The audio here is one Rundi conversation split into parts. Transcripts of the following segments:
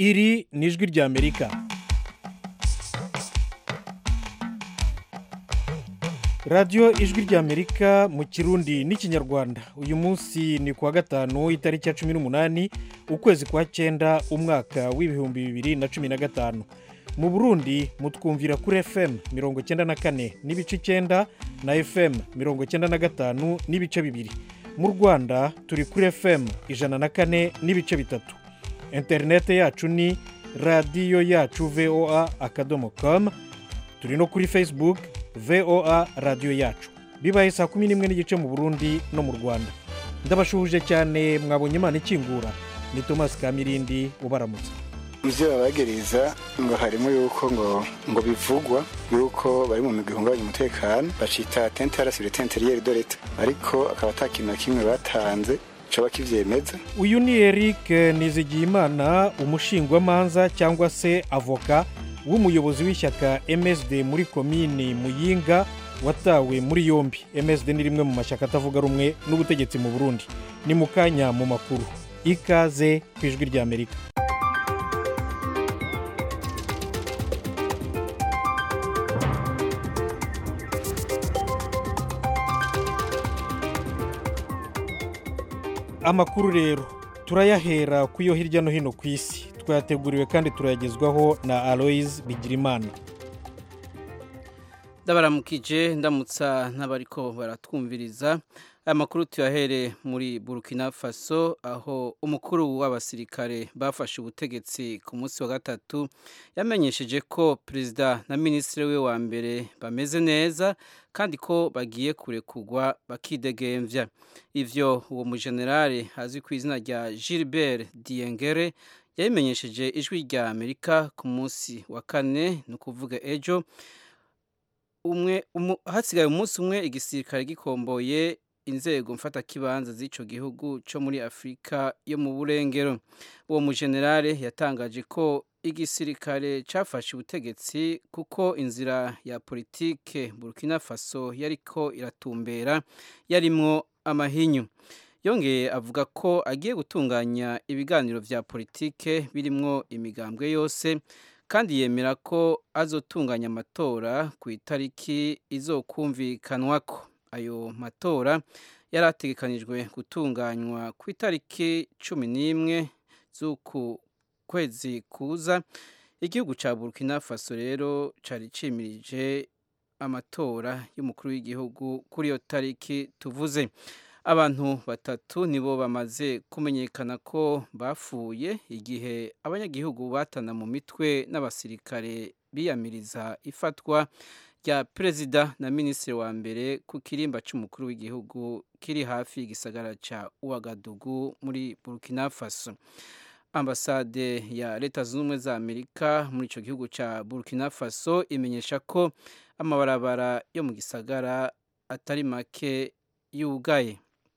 iri ni ijwi ry'amerika radiyo ijwi ry'amerika mu kirundi n'ikinyarwanda uyu munsi ni kuwa gatanu itariki ya cumi n'umunani ukwezi kwa cyenda umwaka w'ibihumbi bibiri na cumi na gatanu mu burundi mutwumvira kuri fm mirongo icyenda na kane n'ibice icyenda na fm mirongo icyenda na gatanu n'ibice bibiri mu rwanda turi kuri fm ijana na kane n'ibice bitatu interinete yacu ni radiyo yacu voa akadomo komu turi no kuri facebook voa radiyo yacu bibaye saa kumi n'imwe n'igice mu burundi no mu rwanda ndabashuhuje cyane mwabonye imana ikingura ni thomas kamirindi ubaramutse ibyo babagereza ngo harimo yuko ngo ngo bivugwa yuko bari mu migwi ihungabanya umutekano bacita tente yarasire tente riyeri do leta ariko akaba ata kintu na kimwe batanze coba kivyemeza uyu ni eric nizigiyimana umushingwamanza cyangwa se avoka w'umuyobozi w'ishyaka msd muri komini muyinga watawe muri yombi msd ni rimwe mu mashyaka atavuga rumwe n'ubutegetsi mu burundi ni mu kanya mu makuru ikaze ku ijwi ry'amerika amakuru rero turayahera ku yo hirya no hino ku isi twayateguriwe kandi turayagezwaho na aloise bigirimana ndabaramukije ndamutsa n'abariko baratwumviriza aya makuru tuyahere muri burkina faso aho umukuru w'abasirikare bafashe ubutegetsi ku munsi wa gatatu yamenyesheje ko perezida na minisitiri we wa mbere bameze neza kandi ko bagiye kurekugwa bakidegemvya ivyo uwo mujenerali azwi ku izina rya gilbert diengere yabimenyesheje ijwi rya amerika ku munsi wa kane ni ukuvuga ejo umwe hasigaye umunsi umwe igisirikare gikomboye inzego mfatakibanza z'icyo gihugu cyo muri afurika yo mu burengero uwo mujenerale yatangaje ko igisirikare cyafashe ubutegetsi kuko inzira ya politike burkina faso yariko iratumbera yarimwo amahinyu yongeye avuga ko agiye gutunganya ibiganiro bya politike birimwo imigambwe yose kandi yemera ko azotunganya amatora ku itariki izokumvikanwako ayo matora yari ategekanijwe gutunganywa ku itariki cumi n'imwe z'uku kwezi kuza igihugu cya burkina faso rero cyari cimirije amatora y'umukuru w'igihugu kuri iyo tariki tuvuze abantu batatu nibo bamaze kumenyekana ko bapfuye igihe abanyagihugu batana mu mitwe n'abasirikare biyamiriza ifatwa rya perezida na minisitiri wa mbere ku kirimba cy'umukuru w'igihugu kiri hafi y'igisagara cya uwagadugu muri burkina faso ambasade ya leta zunze ubumwe za amerika muri icyo gihugu cya burkina faso imenyesha ko amabarabara yo mu gisagara atari make yugaye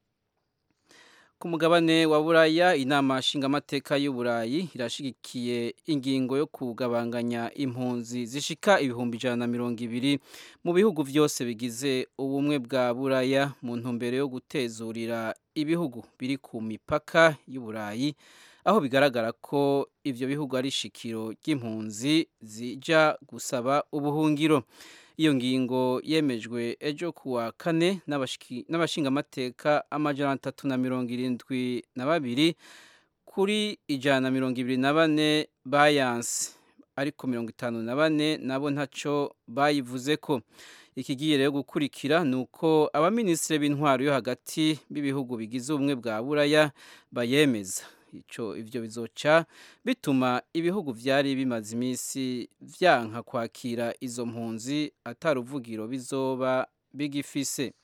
ku mugabane wa buraya inama nshingamateka y'uburayi irashigikiye ingingo yo kugabanganya impunzi zishika ibihumbi ijana na mirongo ibiri mu bihugu byose bigize ubumwe bwa buraya mu ntumbero yo gutezurira ibihugu biri ku mipaka y'uburayi aho bigaragara ko ibyo bihugu ari ishikiro ry'impunzi zijya gusaba ubuhungiro iyo ngingo yemejwe ejo kuwa kane n'abashingamateka amajana atatu na mirongo irindwi na babiri kuri ijana na mirongo ibiri na bane bayanse ariko mirongo itanu na bane nabo ntacyo bayivuze ko ikigiye rero gukurikira ni uko abaminisitiri b'intwaro yo hagati b'ibihugu bigize ubumwe bwa buraya bayemeza icyo ibyo bizoca bituma ibihugu byari bimaze iminsi byanka kwakira izo mpunzi ataruvugiro bizoba bigifise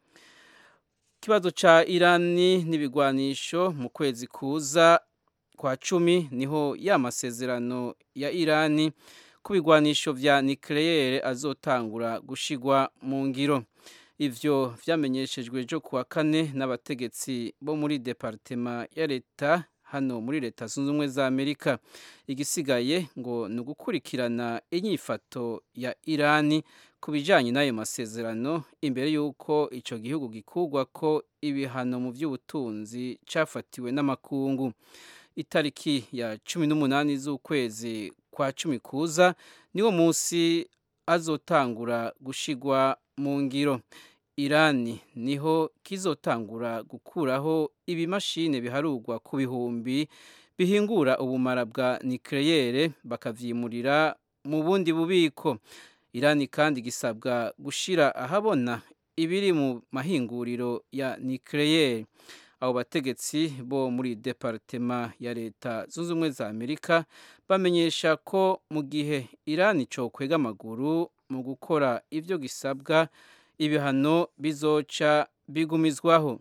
ikibazo cya irani n'ibigwanisho mu kwezi kuza kwa cumi niho ya masezerano ya irani ku bigwanisho bya nikireyere azotangura gushigwa mu ngiro ivyo vyamenyeshejwe ejo kuwa kane n'abategetsi bo muri departema ya leta hano muri leta zunze ubumwe za amerika igisigaye ngo ni ugukurikirana inyifato ya irani ku bijyanye n'ayo masezerano imbere y'uko icyo gihugu gikugwa ko ibihano mu by'ubutunzi cyafatiwe n'amakungu itariki ya cumi n'umunani z'ukwezi kwa cumi kuza niwo munsi azotangura gushigwa mu ngiro irani niho kizotangura gukuraho ibimashini biharurwa ku bihumbi bihingura ubumara bwa nikeleyere bakavyimurira mu bundi bubiko irani kandi gisabwa gushira ahabona ibiri mu mahinguriro ya nikeleyere abo bategetsi bo muri departema ya leta zunze ubumwe za amerika bamenyesha ko mu gihe irani cokwega amaguru mu gukora ivyo gisabwa ibihano bizoca bigumizwaho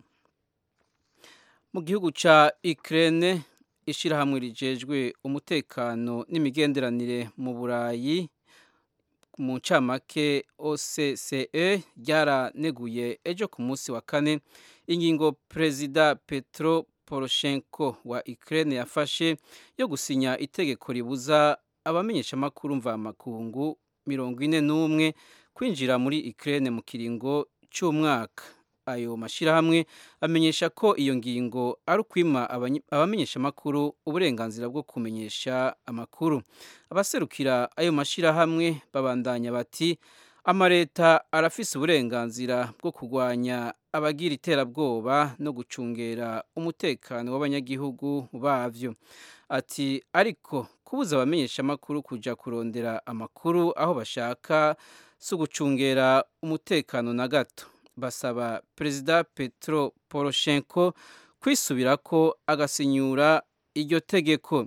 mu gihugu ca Ukraine ishirahamwe rijejwe umutekano n'imigenderanire mu Burayi mu ncamake OCCE ryaraneguye ejo ku munsi wa kane ingingo perezida Petro Poroshenko wa Ukraine yafashe yo gusinya itegeko ribuza abamenyeshamakuru mvamakungu mirongo ine n'umwe kwinjira muri Ukraine mu kiringo cy'umwaka ayo mashyirahamwe amenyesha ko iyo ngingo ari ukwima abamenyeshamakuru uburenganzira bwo kumenyesha amakuru abaserukira ayo mashyirahamwe babandanya bati amaleta arafise uburenganzira bwo kurwanya abagira iterabwoba no gucungera umutekano w'abanyagihugu bavyo ati ariko kubuza abamenyeshamakuru kuja kurondera amakuru aho bashaka si ugucungera umutekano na gato basaba perezida petro poroshenko kwisubirako agasinyura iryo tegeko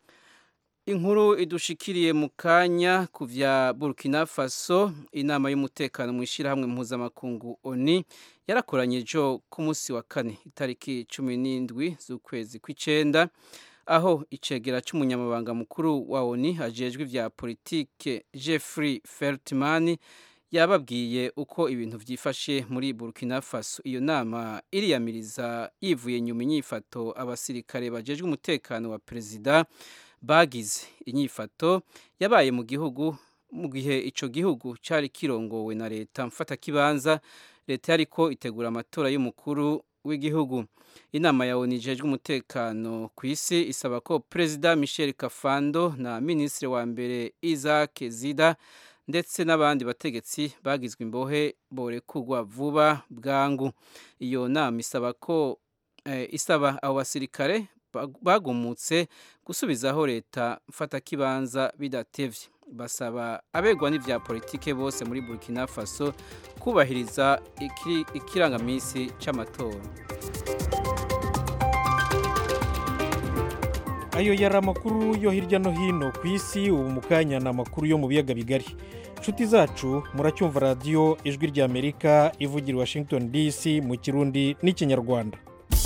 inkuru idushikiriye mu kanya ku vya burkina faso inama y'umutekano mu ishyirahamwe mpuzamakungu oni yarakoranye ejo ku munsi wa kane itariki cumi n'indwi z'ukwezi kw'icenda aho icegera c'umunyamabanga mukuru wa oni ajejwe ivya politike jeffrey feltman yababwiye uko ibintu vyifashe muri burkina faso iyo nama iriyamiriza yivuye nyuma inyifato abasirikare bajejwe umutekano wa perezida bagize inyifato yabaye mu gihugu mu gihe ico gihugu cari kirongowe na leta mfata kibanza leta yariko itegura amatora y'umukuru w'igihugu inama ya ONU ijejwe umutekano ku isi isaba ko perezida Michel Kafando na minisitiri wa mbere Isaac Zida ndetse n'abandi bategetsi bagizwe imbohe borekugwa vuba bwangu iyo nama isaba ko eh, isaba abo basirikare bagumutse gusubizaho leta mfatakibanza bidatevye basaba abegwa n'ivya politike bose muri Burkina Faso kubahiriza ikirangamisi c'amatora ayo yari amakuru yo hirya no hino ku isi ubu mu kanya ni amakuru yo mu biyaga bigari inshuti zacu muracyumva radiyo ijwi ry'amerika ivugira washington dc mu kirundi n'ikinyarwanda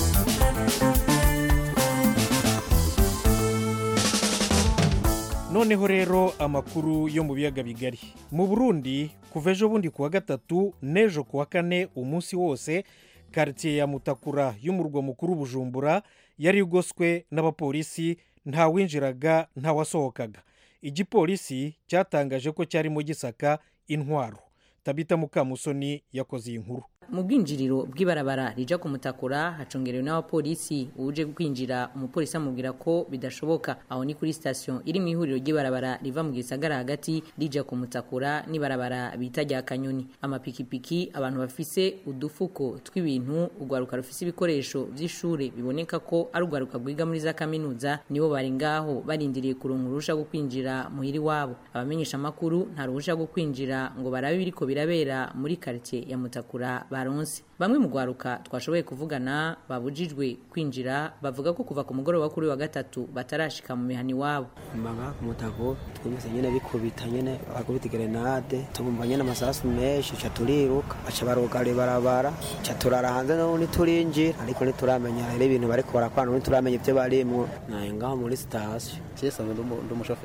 noneho rero amakuru yo mu biyaga bigari mu burundi kuva ejo bundi kuwa gatatu n'ejo kuwa kane umunsi wose karitsiye ya mutakura y'umurwa mukuru bujumbura yari igoswe n'abapolisi ntawinjiraga ntawasohokaga igipolisi cyatangaje ko cyarimo gisaka intwaro tabita mukamusoni yakoze iyi nkuru mu bwinjiriro bw'ibarabara rija kumutakura hacungerewe n'abapolisi uje kwinjira umupolisi amubwira ko bidashoboka aho ni kuri sitasiyo iri mu ihuriro ry'ibarabara riva mu gisagara hagati rija kumutakura n'ibarabara bita rya kanyoni amapikipiki abantu bafise udufuko tw'ibintu urwaruka rufise ibikoresho by'ishuri biboneka ko ari urwaruka rwiga muri za kaminuza nibo bari ngaho barindiriye kuronka uruhusha rwo kwinjira muhiri wabo abamenyesha amakuru nta ruhusha rwo kwinjira ngo barabe ibiriko birabera muri karitsiye ya mutakura baronse bamwe mu rwaruka twashoboye kuvugana babujijwe kwinjira bavuga ko kuva ku mugoroba kuri wa gatatu batarashika mu mihani iwabo mbanga ku mutago twumvise nyene bikubita nyene bakubita gerenade tubumva nyene amasasu menshi ca turiruka baca barugara ibarabara ca turara hanze n'ubundi turinjira ariko ntituramenya rero ibintu bariko barakwana n'ubundi turamenya ivyo barimwo naye ngaho muri sitasiyo cyese ndi umushoferi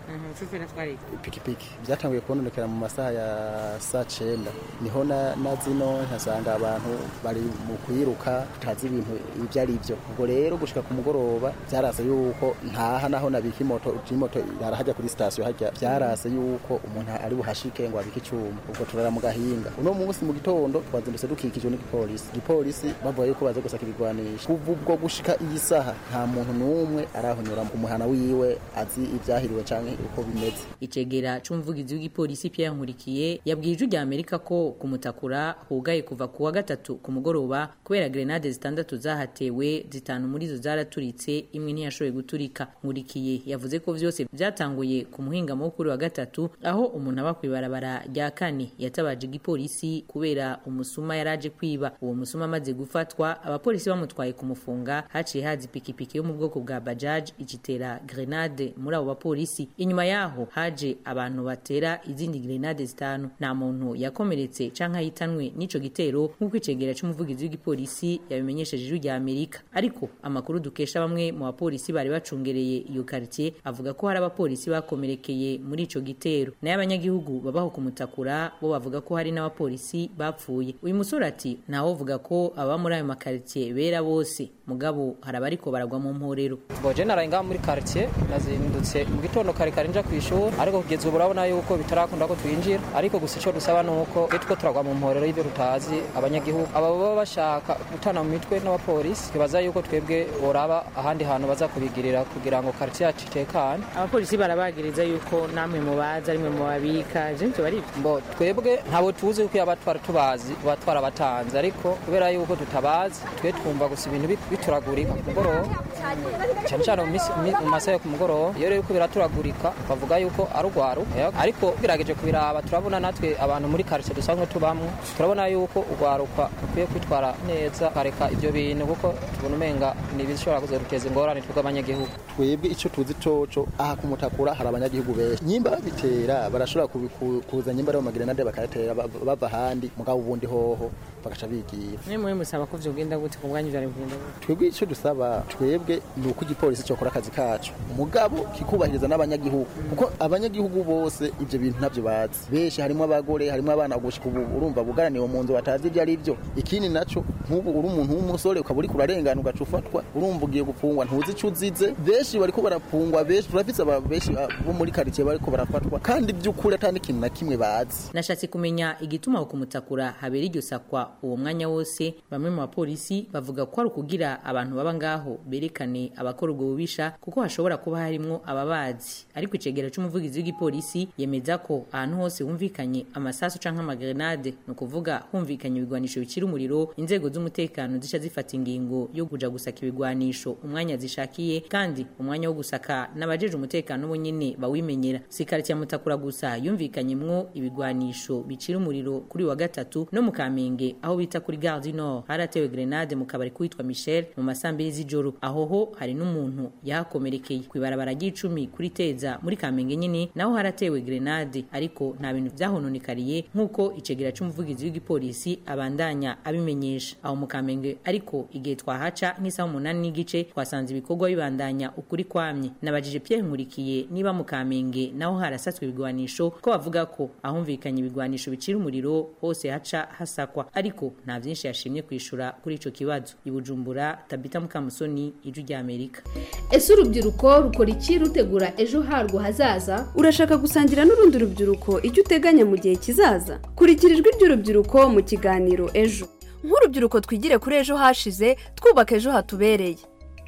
umushoferi atwara iki ipikipiki byatanguye kubonekera mu masaha ya saa cyenda niho na na zino nkasanga abantu bari mu kwiruka tutazi ibintu ibyo ari byo ubwo rero gushika ku mugoroba byarase yuko ntaha naho nabika imoto imoto irahajya kuri sitasiyo hajya byarase yuko umuntu ari buhashike ngo abike icyuma ubwo turara mu gahinga uno munsi mu gitondo twazindutse dukikijwe n'igipolisi igipolisi bavuga yuko baza gusaka ibigwanisha kuva ubwo gushika iyi saha nta muntu n'umwe arahonyura ku muhana wiwe azi ibyahiriwe canke uko bimeze icegera c'umuvugizi w'igipolisi Pierre Nkurikiye yabwiye ijwi rya Amerika ko kumutakura hugaye kuva ku wa gatatu ku mugoroba kubera grenade zitandatu zahatewe zitanu muri zo zaraturitse imwe ntiyashoboye guturika Nkurikiye yavuze ko vyose vyatanguye ku muhingamo wo kuri wa gatatu aho umuntu aba kwibarabara rya kane yatabaje igipolisi kubera umusuma yaraje kwiba uwo musuma amaze gufatwa abapolisi bamutwaye kumufunga haciye haza ipikipiki yo mu bwoko bwa bajaj igitera grenade muri abo bapolisi inyuma yaho haje abantu batera izindi grenade zitanu nta muntu yakomeretse canke ahitanwe n'ico gitero nk'uko icegera c'umuvugizi w'igipolisi yabimenyesheje ijwi rya amerika ariko amakuru dukesha bamwe mu bapolisi bari bacungereye iyo quartier avuga ko hari abapolisi bakomerekeye muri ico gitero nayo abanyagihugu babaho kumutakura bo bavuga ko hari n'abapolisi bapfuye uyu musore ati ntawovuga ko aba muri ayo makaritiye bera bose mugabo hari abariko baragwa mu mporero boje naraye ngaha muri quartier nazindutse mu gitondo kare kare nja kwishura ariko kugeza ubu urabona yuko bitarakunda ko twinjira ariko gusa ico dusaba nuko iyo two turagwa mu mporero y'ibyo tutazi abanyagihugu aba baba bashaka gutana mu mitwe n'abapolisi twibaza yuko twebwe boraba ahandi hantu baza kubigirira kugira ngo quartier yacu itekane abapolisi barabagiriza yuko namwe mubaza arimwe mu babika je nivyo bari mbo twebwe ntabo tuzi kuko yaba twara tubazi tuba twarabatanze ariko kubera yuko tutabazi twe twumva gusa ibintu bit- bituragurika ku mugoroba cyane cyane mu misi- mi- mu masaha yo ku mugoroba iyo rero yuko biraturagurika bavuga yuko ari urwaruka ariko birageje kubiraba turabona natwe abantu muri quartier dusanzwe tubamwo turabona yuko urwaruka rukwiye kwitwara neza kareka ibyo bintu kuko tubona umenga ni ibishobora kuzaduteza ingorane twebwe abanyagihugu twebwe icyo tuzi coco aha kumutakura hari abanyagihugu benshi nyimba babitera barashobora kubi- ku- kuza nyimba ari mu magrenade bakayatera ba- bava ahandi mugabo ubundi hoho bagaca bigira mwe muri musaba ko vyogenda gute ku bwanyu vyari kugenda gute twebwe icyo dusaba twebwe ni uko igipolisi cyokora akazi kacu mugabo kikubahiriza n'abanyagihugu kuko abanyagihugu bose ibyo bintu ntabyo bazi benshi harimo abagore harimo abana gushika ubu urumva bugaraniwe mu nzu batazi ibyo ari byo ikindi naco nk'ubu uri umuntu w'umusore ukaba uriko urarengana ugaca ufatwa urumva ugiye gupfungwa ntuzi ico uzize benshi bariko barapfungwa benshi turafise aba- benshi ah, bo muri karitsiye bariko barafatwa kandi by'ukuri atari ikintu na kimwe bazi nashatse kumenya igituma aho kumutakura habera iryo sakwa uwo mwanya wose bamwe mu bapolisi bavuga ko ari ukugira abantu baba ngaho berekane abakora ubwo bubisha kuko hashobora kuba harimwo ababazi ariko icegera c'umuvugizi w'igipolisi yemeza ko ahantu hose humvikanye amasasu canke amagrenade ni ukuvuga humvikanye ibigwanisho bikira umuriro inzego z'umutekano zica zifata ingingo yo kuja gusaka ibigwanisho umwanya zishakiye kandi umwanya wo gusaka n'abajeje umutekano bo nyene bawimenyera si quartier ya mutakura gusa yumvikanyemwo ibigwanisho bicira umuriro kuri uyu wa gatatu no mu kamenge aho bita kuri gare du nord haratewe grenade mu kabari kwitwa michel mu masambiri z'ijoro aho ho hari n'umuntu yahakomerekeye kw'ibarabara ry'icumi kuri teza muri kamenge nyene naho haratewe grenade ariko nta bintu vyahononekariye nk'uko icegera c'umuvugizi w'igipolisi abandanya abimenyesha aho mu kamenge ariko igihe twahaca nk'isaha umunani n'igice twasanze ibikorwa bibandanya ukuri kwamye nabajije Pierre Nkurikiye niba mu kamenge naho harasatswe ibigwanisho ko bavuga ko ahumvikanye ibigwanisho bicira umuriro hose haca hasakwa ariko nta vyinshi yashimye kwishura kuri ico kibazo ibujumbura tabita mukamusoni ijwi rya Amerika ese urubyiruko rukora iki rutegura ejo harwo hazaza urashaka gusangira n'urundi rubyiruko icyo uteganya mu gihe kizaza kurikira ijwi ry'urubyiruko mu kiganiro ejo nk'urubyiruko twigire kuri ejo hashize twubaka ejo hatubereye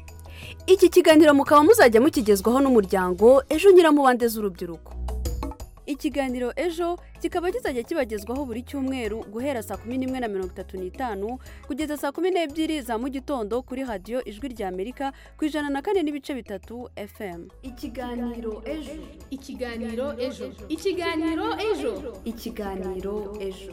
iki kiganiro mukaba muzajya mukigezwaho n'umuryango ejo nyiramubande z'urubyiruko ikiganiro ejo kikaba kizajya kibagezwaho buri cyumweru guhera saa kumi n'imwe na mirongo itatu n'itanu kugeza saa kumi n'ebyiri za mu gitondo kuri radiyo ijwi rya amerika ku ijana na kane n'ibice bitatu fm ikiganiro ejo ikiganiro ejo ikiganiro ejo ikiganiro ejo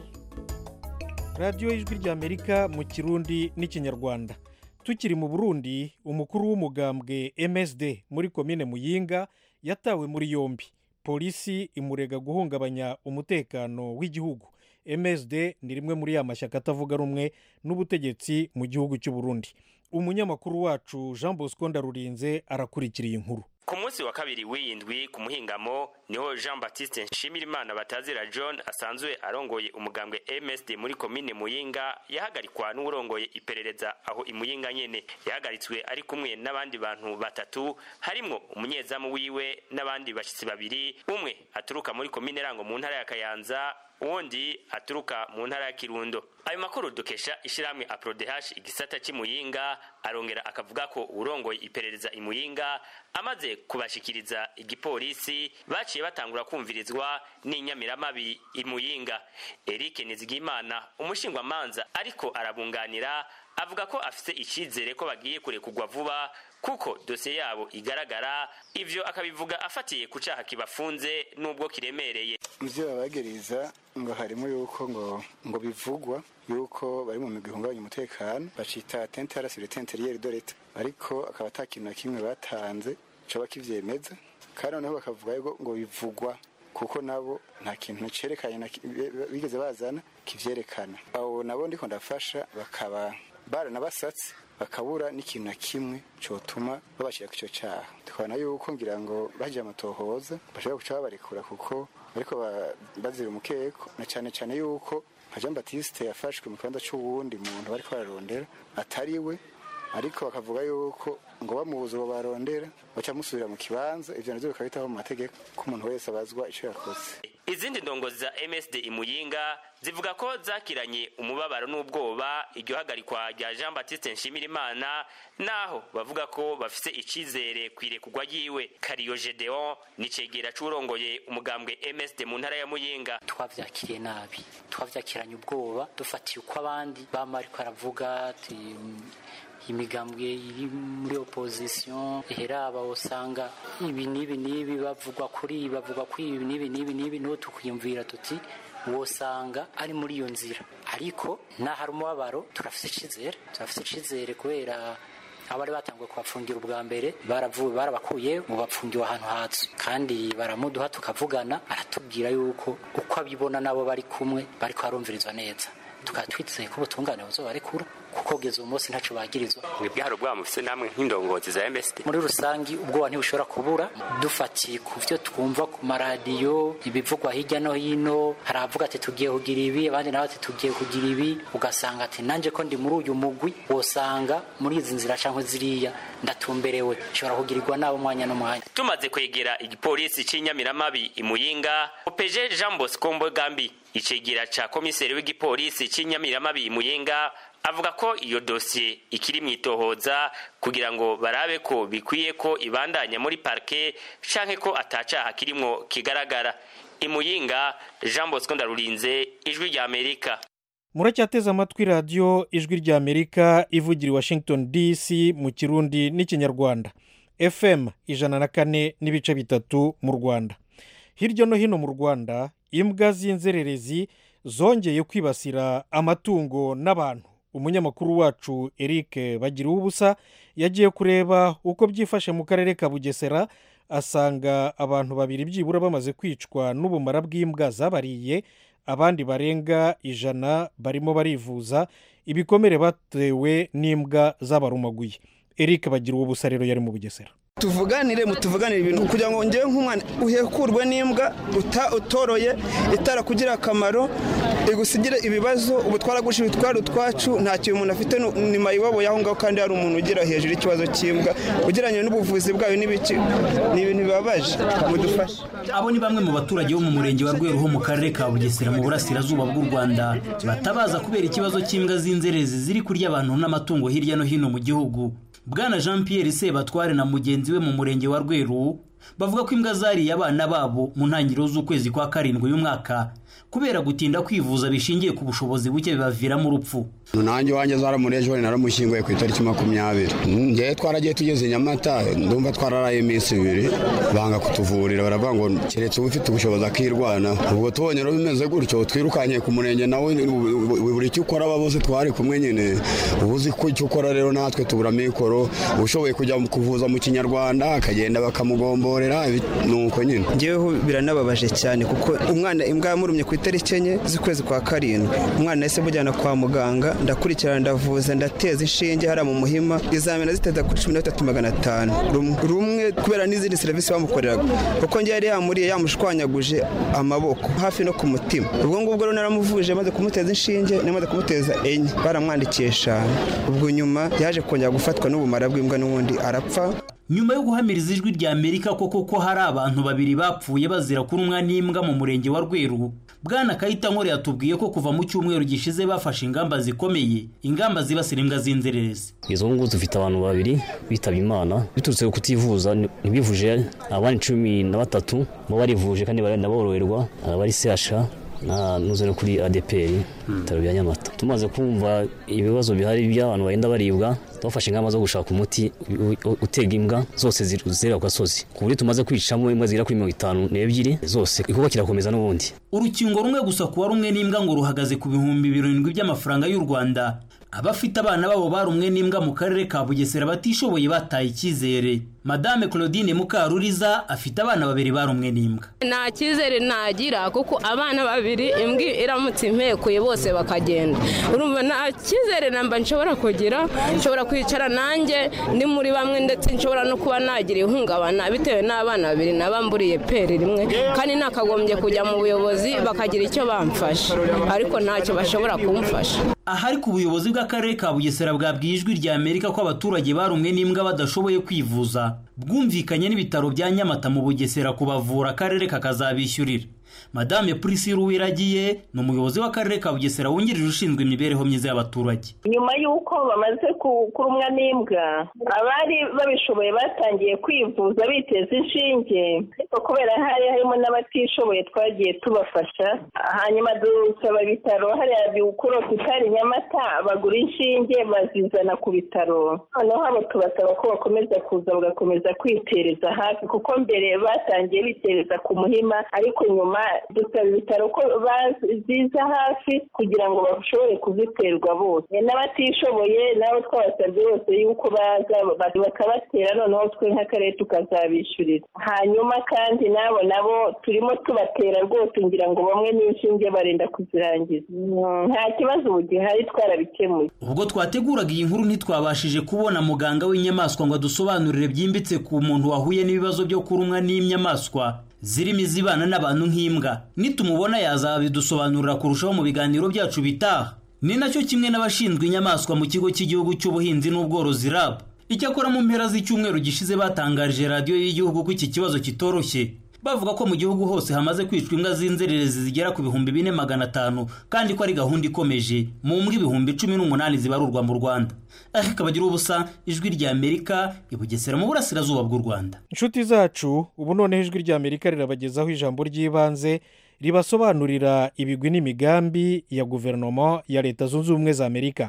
radiyo y'ijwi ry'amerika mu kirundi n'ikinyarwanda tukiri mu burundi umukuru w'umugambwe msd muri komine muyinga yatawe muri yombi polisi imurega guhungabanya umutekano w'igihugu msd ni rimwe muri ya mashyaka atavuga rumwe n'ubutegetsi mu gihugu cy'u Burundi umunyamakuru wacu jean bosco ndarurinze arakurikira iyi nkuru ku munsi wa kabiri w'iyindwi ku muhingamo niho jean baptiste nshimirimana batazira john asanzwe arongoye umugambwe msd muri komine muyinga yahagarikwa n'uwurongoye iperereza aho imuyinga nyene yahagaritswe ari kumwe n'abandi bantu batatu harimwo umunyezamu wiwe n'abandi bashitsi babiri umwe aturuka muri komine rango mu ntara ya kayanza uwundi aturuka mu ntara ya kirundo ayo makuru dukesha ishyirahamwe aprodehash igisata cy'imuyinga arongera akavuga ko urongoye iperereza imuyinga amaze kubashikiriza igipolisi baciye batangura kumvirizwa n'inyamiramabi imuyinga eric nizigimana umushingwamanza ariko arabunganira avuga ko afise icyizere ko bagiye kurekugwa vuba kuko dosiye yabo igaragara ivyo akabivuga afatiye ku caha kibafunze n'ubwo kiremereye muvyo babagiriza ngo harimo yuko ngo ngo bivugwa yuko bari mu migwi ihungabanya umutekano bacita tente yarasire tente riyeri de leta ariko akaba ata kintu na kimwe batanze coba kivyemeza kandi noneho bakavuga yuko ngo bivugwa kuko nabo nta kintu cerekanye na ki- bigeze bazana kivyerekana abo nabo ndiko ndafasha bakaba baranabasatse bakabura n'ikintu na kimwe cotuma babashyira ku icyo cyaha tukabona yuko ngira ngo bagiye amatohoza bashobora guca babarekura kuko ariko bazira umukeko na cyane cyane yuko nka jean batiste yafashwe mu kibanza c'uwundi muntu bariko bararondera atari we ariko bakavuga yuko ngo bamubuze uwo barondera baca musubira mu kibanza ivyo navyo bikaba bitaho mu mategeko ko umuntu wese abazwa ico yakoze izindi ndongozi za msd imuyinga zivuga ko zakiranye umubabaro n'ubwoba iryo hagarikwa rya jean baptiste nshimirimana naho bavuga ko bafise icizere kwirekugwa ryiwe kariyo gedeon ni cegera c'urongoye umugambwe msd mu ntara ya muyinga twavyakiriye nabi twavyakiranye ubwoba dufatiye uko abandi bama ariko aravuga ati imigambwe iri muri opposition heraba usanga ibi n'ibi n'ibi bavugwa kuri ibi bavugwa kuri ibi n'ibi n'ibi n'ibi niho tukwiyumvira tuti wosanga ari muri iyo nzira ariko nahari umubabaro turafise icizere turafise icizere kubera abari batanguye kubafungira ubwa mbere baravuye barabakuye mu bapfungiwe ahantu hatsu kandi baramuduha tukavugana aratubwira yuko uko abibona nabo bari kumwe bariko barumvirizwa neza tukaba twizeye ko ubutungane buzobarekura kuko kugeza uwo munsi ntaco bagirizwa mwebwe hari ubwoba mufise namwe nk'indongozi za msd muri rusangi ubwoba ntibushobora kubura dufatiye ku vyo twumva ku maradiyo ibivugwa hirya no hino hari abavuga ati tugiye kugira ibi abandi nabo ati tugiye kugira ibi ugasanga ati nanje ko ndi muri uyu mugwi wosanga muri izi nzira canke ziriya ndatumberewe nshobora kugirirwa nabo umwanya n'umwanya tumaze kwegera igipolisi c'inyamiramabi imuyinga opeje jean bosco mbogambi icegera ca komiseri w'igipolisi c'inyamiramabi imuyinga avuga ko iyo dosiye ikiri mu itohoza kugira ngo barabe ko bikwiye ko ibandanya muri parke canke ko atacaha kirimwo kigaragara imuyinga jean bosco ndarurinze ijwi rya amerika muracyateze amatwi radiyo ijwi ry'amerika ivugira i washington dc mu kirundi n'ikinyarwanda fm ijana na kane n'ibice bitatu mu rwanda hirya no hino mu rwanda imbwa z'inzererezi zongeye kwibasira amatungo n'abantu umunyamakuru wacu eric bagira ubusa yagiye kureba uko byifashe mu karere ka bugesera asanga abantu babiri byibura bamaze kwicwa n'ubumara bw'imbwa zabariye abandi barenga ijana barimo barivuza ibikomere batewe n'imbwa zabarumaguye eric bagira ubusa rero yari mu bugesera tuvuganire mutuvuganire ibintu kugira ngo ngewe nk'umwana uhekurwe n'imbwa utoroye itarakugira akamaro igusigire ibibazo ubu twaragurisha ibitwaro utwacu nta kintu umuntu afite ni mayibobo y'aho ngaho kandi hari umuntu ugira hejuru ikibazo cy'imbwa ugereranyije n'ubuvuzi bwayo n'ibiki ni ibintu bibabaje mudufashe abo ni bamwe mu baturage bo mu murenge wa rweru ho mu karere ka bugesera mu burasirazuba bw'u rwanda batabaza kubera ikibazo cy'imbwa z'inzerezi ziri kurya abantu n'amatungo hirya no hino mu gihugu bwana jean pierre sebatware na mugenzi we mu murenge wa rweru bavuga ko imbwa zariye abana babo mu ntangiriro z'ukwezi kwa karindwi y'umwaka kubera gutinda kwivuza bishingiye ku bushobozi buke bibaviramo urupfu nanjye wanjye zaramuriye ejo naramushyinguye ku itariki makumyabiri ngewe twaragiye tugeze nyamata ndumva twararaye iminsi ibiri banga kutuvurira baravuga ngo keretse uba ufite ubushobozi akirwana ubwo tubonye rero bimeze gutyo twirukanye ku murenge nawe buri icyo ukora aba bose twari kumwe nyine uba uzi ko icyo ukora rero natwe tubura mikoro ushoboye kujya kuvuza mu kinyarwanda akagenda bakamugombora kutuvurira nuko nyine ngeweho biranababaje cyane kuko umwana imbwa yamurumye ku itariki enye z'ukwezi kwa karindwi umwana yahise mujyana kwa muganga ndakurikirana ndavuza ndateza inshinge hariya mu muhima izamena ziteza kuri cumi na bitatu magana atanu rumwe kubera n'izindi serivisi bamukoreraga kuko ngewe yari yamuriye yamushwanyaguje amaboko hafi no ku mutima ubwo ngubwo rero naramuvuje maze kumuteza inshinge namaze kumuteza enye baramwandikiye eshanu ubwo nyuma yaje kongera gufatwa n'ubumara bw'imbwa n'ubundi arapfa nyuma yo guhamiriza ijwi rya amerika koko ko hari abantu babiri bapfuye bazira kurumwa n'imbwa mu murenge wa rweru bwana kayita nkore yatubwiye ko kuva mu cyumweru gishize bafashe ingamba zikomeye ingamba zibasira imbwa z'inzererezi izo ngubu dufite abantu babiri bitabye imana biturutse ku kutivuza ntibivuje abandi cumi na batatu bo barivuje kandi barenda boroherwa abari sehasha nuze no kuri adeperi ibitaro bya nyamata tumaze kumva ibibazo bihari by'abantu bagenda baribwa twafashe ingamba zo gushaka umuti utega imbwa zose zerera ku gasozi ku buryo tumaze kwicamo imbwa zigera kuri mirongo itanu n'ebyiri zose igikorwa kirakomeza n'ubundi urukingo rumwe gusa kuwa rumwe n'imbwa ngo ruhagaze ku bihumbi birindwi by'amafaranga y'u rwanda abafite abana babo barumwe n'imbwa mu karere ka bugesera batishoboye bataye icyizere madame claudine mukaruriza afite abana babiri barumwe n'imbwa nta cyizere nagira kuko abana babiri imbwa iramutse impekuye bose bakagenda urumva nta cyizere namba nshobora kugira nshobora kwicara nanjye ndi muri bamwe ndetse nshobora no kuba nagira ihungabana bitewe n'abana babiri nabamburiye peri rimwe kandi nakagombye kujya mu buyobozi bakagira icyo bamfasha ariko ntacyo bashobora kumfasha ahari ku buyobozi bw'akarere ka bugesera bwabwiye ijwi rya amerika ko abaturage barumwe n'imbwa badashoboye kwivuza bwumvikanye n'ibitaro bya nyamata mu bugesera kubavura akarere kakazabishyurira madame purisire uwiragiye ni umuyobozi w'akarere ka bugesera wungirije ushinzwe imibereho myiza y'abaturage nyuma y'uko bamaze kurumwa n'imbwa abari babishoboye batangiye kwivuza biteza inshinge ariko kubera hari harimo n'abatishoboye twagiye tubafasha hanyuma dusaba ibitaro hariya bikuru tutari nyamata bagura inshinge bazizana ku bitaro noneho hano tubasaba ko bakomeza kuza bagakomeza kwitereza hafi kuko mbere batangiye bitereza ku muhima ariko nyuma dusaba ibitaro ko baziza hafi kugira ngo bashobore kuziterwa bose n'abatishoboye nabo twabasabye bose yuko baza bakabatera noneho twe nk'akarere tukazabishyurira hanyuma kandi nabo nabo turimo tubatera rwose ngira ngo bamwe n'inshinge barenda kuzirangiza nta kibazo ubu gihari twarabikemuye ubwo twateguraga iyi nkuru ntitwabashije kubona muganga w'inyamaswa ngo adusobanurire byimbitse ku muntu wahuye n'ibibazo byo kurumwa n'inyamaswa zirimo izibana n'abantu nk'imbwa nitumubona yazabidusobanurira kurushaho mu biganiro byacu bitaha ni nacyo kimwe n'abashinzwe inyamaswa mu kigo cy'igihugu cy'ubuhinzi n'ubworozi rab icyakora mu mpera z'icyumweru gishize batangarije radiyo y'igihugu ko iki kibazo kitoroshye bavuga ko mu gihugu hose hamaze kwicwa imbwa z'inzererezi zigera ku bihumbi bine magana atanu kandi ko ari gahunda ikomeje mu mbwa ibihumbi cumi n'umunani zibarurwa mu rwanda ariko kabagira ubusa ijwi rya amerika ibugesera mu burasirazuba bw'u rwanda inshuti zacu ubu noneho ijwi rya amerika rirabagezaho ijambo ry'ibanze ribasobanurira ibigwi n'imigambi ya guverinoma ya leta zunze ubumwe za amerika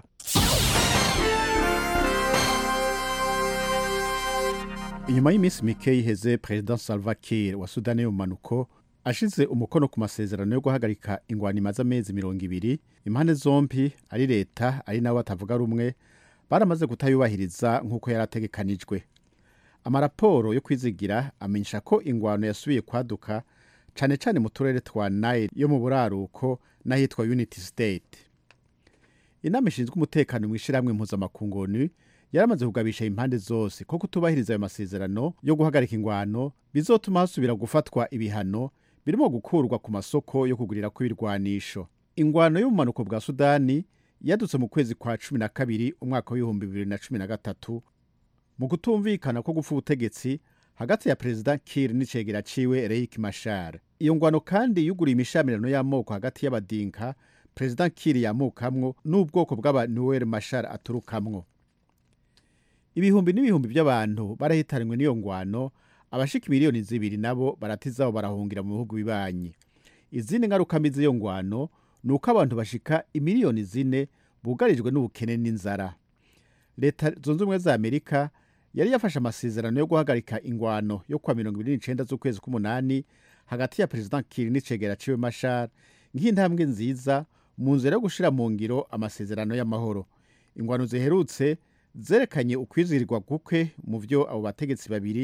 inyuma y'iminsi mike yiheze perezida salva kiir wa sudani y'ubumanuko ashize umukono ku masezerano yo guhagarika ingwani imaze amezi mirongo ibiri impande zombi ari leta ari nabo batavuga rumwe baramaze kutayubahiriza nk'uko yari ategekanijwe amaraporo yo kwizigira amenyesha ko ingwano yasubiye kwaduka cyane cyane mu turere twa nayiri yo mu buraruko n'ahitwa unity state inama ishinzwe umutekano mu ishyirahamwe mpuzamakungu yaramaze kugabisha impande zose ko kutubahiriza ayo masezerano yo guhagarika ingwano bizotuma hasubira gufatwa ibihano birimo gukurwa ku masoko yo kugurira kw'ibirwanisho ingwano y'ubumanuko bwa sudani yadutse mu kwezi kwa cumi na kabiri umwaka w'ibihumbi bibiri na cumi na gatatu mu kutumvikana ko gupfa ubutegetsi hagati ya perezida kir n'icegera ciwe reik mashar iyo ngwano kandi yuguriye imishamirano y'amoko hagati y'abadinka perezida kir yamukamwo n'ubwoko bw'abanuel mashar aturukamwo ibihumbi n'ibihumbi by'abantu barahitanywe n'iyo ngwano abashika miliyoni zibiri nabo baratizaho barahungira mu bihugu bibanyi izindi ngaruka mbi z'iyo ngwano ni uko abantu bashika imiliyoni zine bugarijwe n'ubukene n'inzara leta zunze ubumwe za amerika yari yafashe amasezerano yo guhagarika ingwano yo kuwa mirongo ibiri n'icenda z'ukwezi k'umunani hagati ya perezida kiri n'icegera ciwe mashar nk'intambwe nziza mu nzira yo gushira mu ngiro amasezerano y'amahoro ingwano ziherutse zerekanye ukwizirirwa guke mu byo abo bategetsi babiri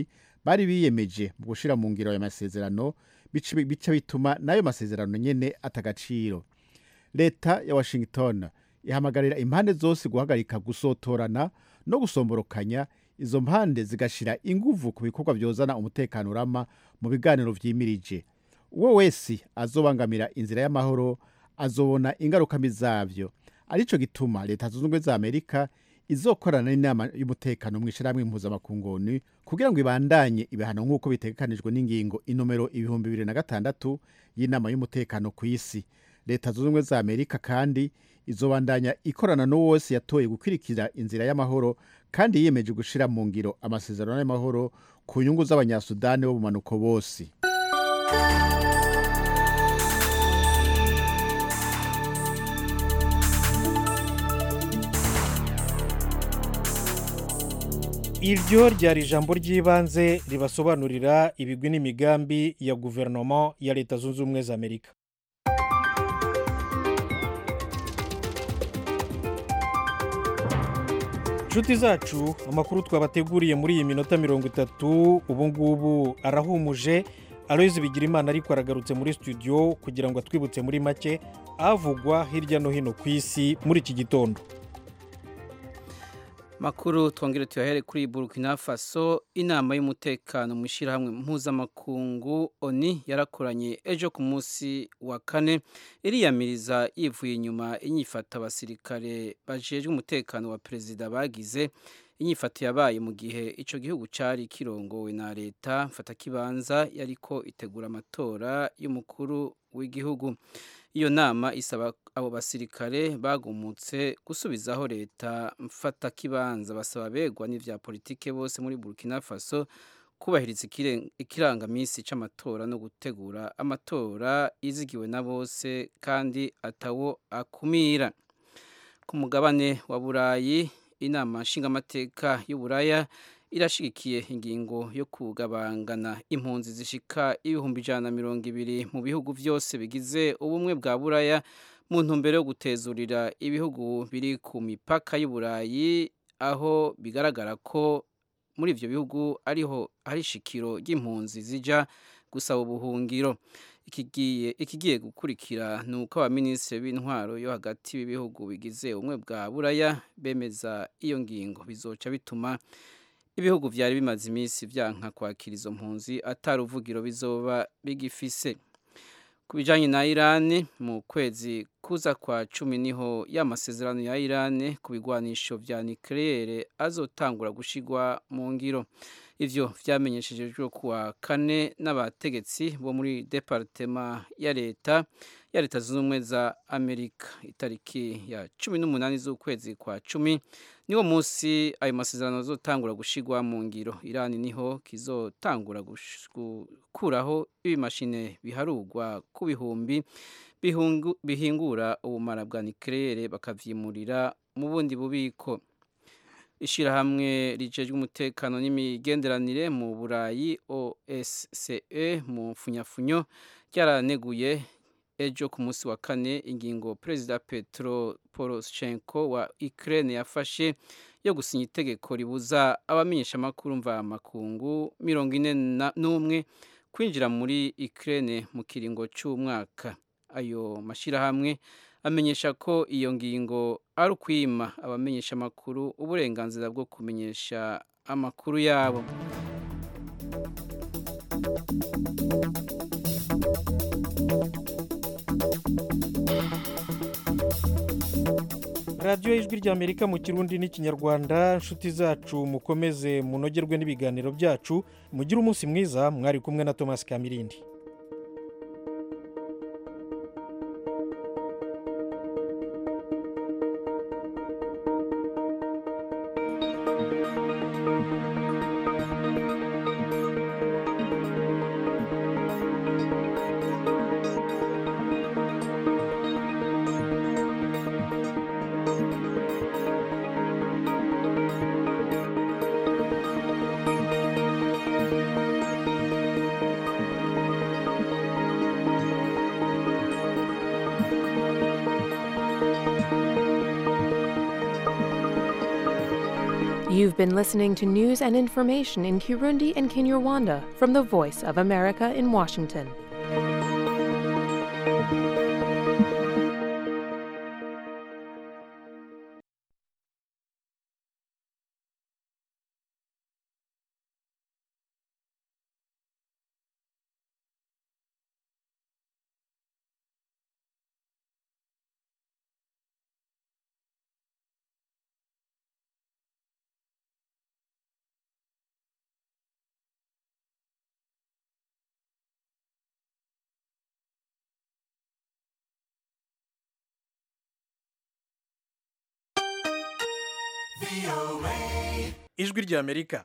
bari biyemeje mu gushyira mu ngiro aya masezerano bica bica bituma n'ayo masezerano nyine atagaciro leta ya washington ihamagarira impande zose guhagarika gusotorana no gusomborokanya izo mpande zigashyira inguvu ku bikorwa byozana umutekano urama mu biganiro vyimirije uwo wese azobangamira inzira y'amahoro azobona ingaruka mbi zavyo arico gituma leta zunze ubumwe za amerika izokorana n'inama y'umutekano mu ishyirahamwe impuzamakunguni kugira ngo ibandanye ibihano nk'uko bitegekanijwe n'ingingo inomero ibihumbi bibiri na gatandatu y'inama y'umutekano ku isi leta zunze ubumwe za amerika kandi izobandanya ikorana n'uwo wese yatoye gukurikira inzira y'amahoro kandi yiyemeje gushyira mu ngiro amasezerano y'amahoro ku nyungu z'abanyasudani bo mu manuko bose iryo ryari ijambo ry'ibanze ribasobanurira ibigwi n'imigambi ya guverinoma ya leta zunze ubumwe za amerika inshuti zacu amakuru twabateguriye muri iyi minota mirongo itatu ubu ngubu arahumuje aloyizi bigira imana ariko aragarutse muri studio kugira ngo atwibutse muri make avugwa hirya no hino ku isi muri iki gitondo makuru twongere tuyahere kuri burkina faso inama y'umutekano mu ishyirahamwe mpuzamakungu oni yarakoranye ejo ku munsi wa kane iriyamiriza yivuye inyuma inyifata abasirikare bajejwe umutekano wa perezida bagize inyifato yabaye mu gihe icyo gihugu cyari kirongowe na leta mfatakibanza yariko itegura amatora y'umukuru w'igihugu iyo nama isaba abo basirikare bagumutse gusubizaho leta mfatakibanza basaba begwa n'ivya politike bose muri burkina faso kubahiriza ikirangaminsi c'amatora no gutegura amatora yizigiwe na bose kandi atawo akumira ku mugabane wa burayi inama nshingamateka y'uburaya irashigikiye ingingo yo kugabangana impunzi zishika ibihumbi ijana na mirongo ibiri mu bihugu byose bigize ubumwe bwa buraya mu ntumbero yo gutezurira ibihugu biri ku mipaka y'uburayi aho bigaragara ko muri ibyo bihugu ariho hari ishikiro ry'impunzi zijya gusaba ubuhungiro ikigiye gukurikira ni uko abaminisitiri b'intwaro yo hagati y'ibihugu bigize ubumwe bwa buraya bemeza iyo ngingo bizoca bituma ibihugu byari bimaze iminsi byanka kwakira izo mpunzi atari uvugiro bizoba bigifise ku bijyanye na irani mu kwezi kuza kwa cumi niho y'amasezerano ya irani ku bigwanisho bya nikirere azotangura gushigwa mu ngiro ivyo vyamenyeshejwe kuwa kane n'abategetsi bo muri departema ya leta ya leta zunze ubumwe za amerika itariki ya cumi n'umunani z'ukwezi kwa cumi niwo munsi ayo masezerano azotangura gushigwa mu ngiro irani niho kizotangura gukuraho ibimashine biharugwa ku bihumbi bihingura ubumara bwa nikirere bakavyimurira mu bundi bubiko ishyirahamwe rijejwe umutekano n'imigenderanire mu burayi osce mu mfunyafunyo ryaraneguye ejo ku munsi wa kane ingingo perezida petro poroshenko wa ukraine yafashe yo gusinya itegeko ribuza abamenyeshamakuru mvamakungu mirongo ine n'umwe kwinjira muri ukraine mu kiringo cy'umwaka ayo mashyirahamwe amenyesha ko iyo ngingo ari ukwima abamenyesha amakuru uburenganzira bwo kumenyesha amakuru yabo radiyo y'ijwi ry'amerika mu kirundi n'ikinyarwanda inshuti zacu mukomeze munogerwe n'ibiganiro byacu mugire umunsi mwiza mwari kumwe na thomas kamirindi You've been listening to news and information in Kirundi and Kinyarwanda from the Voice of America in Washington. ijwi ry'amerika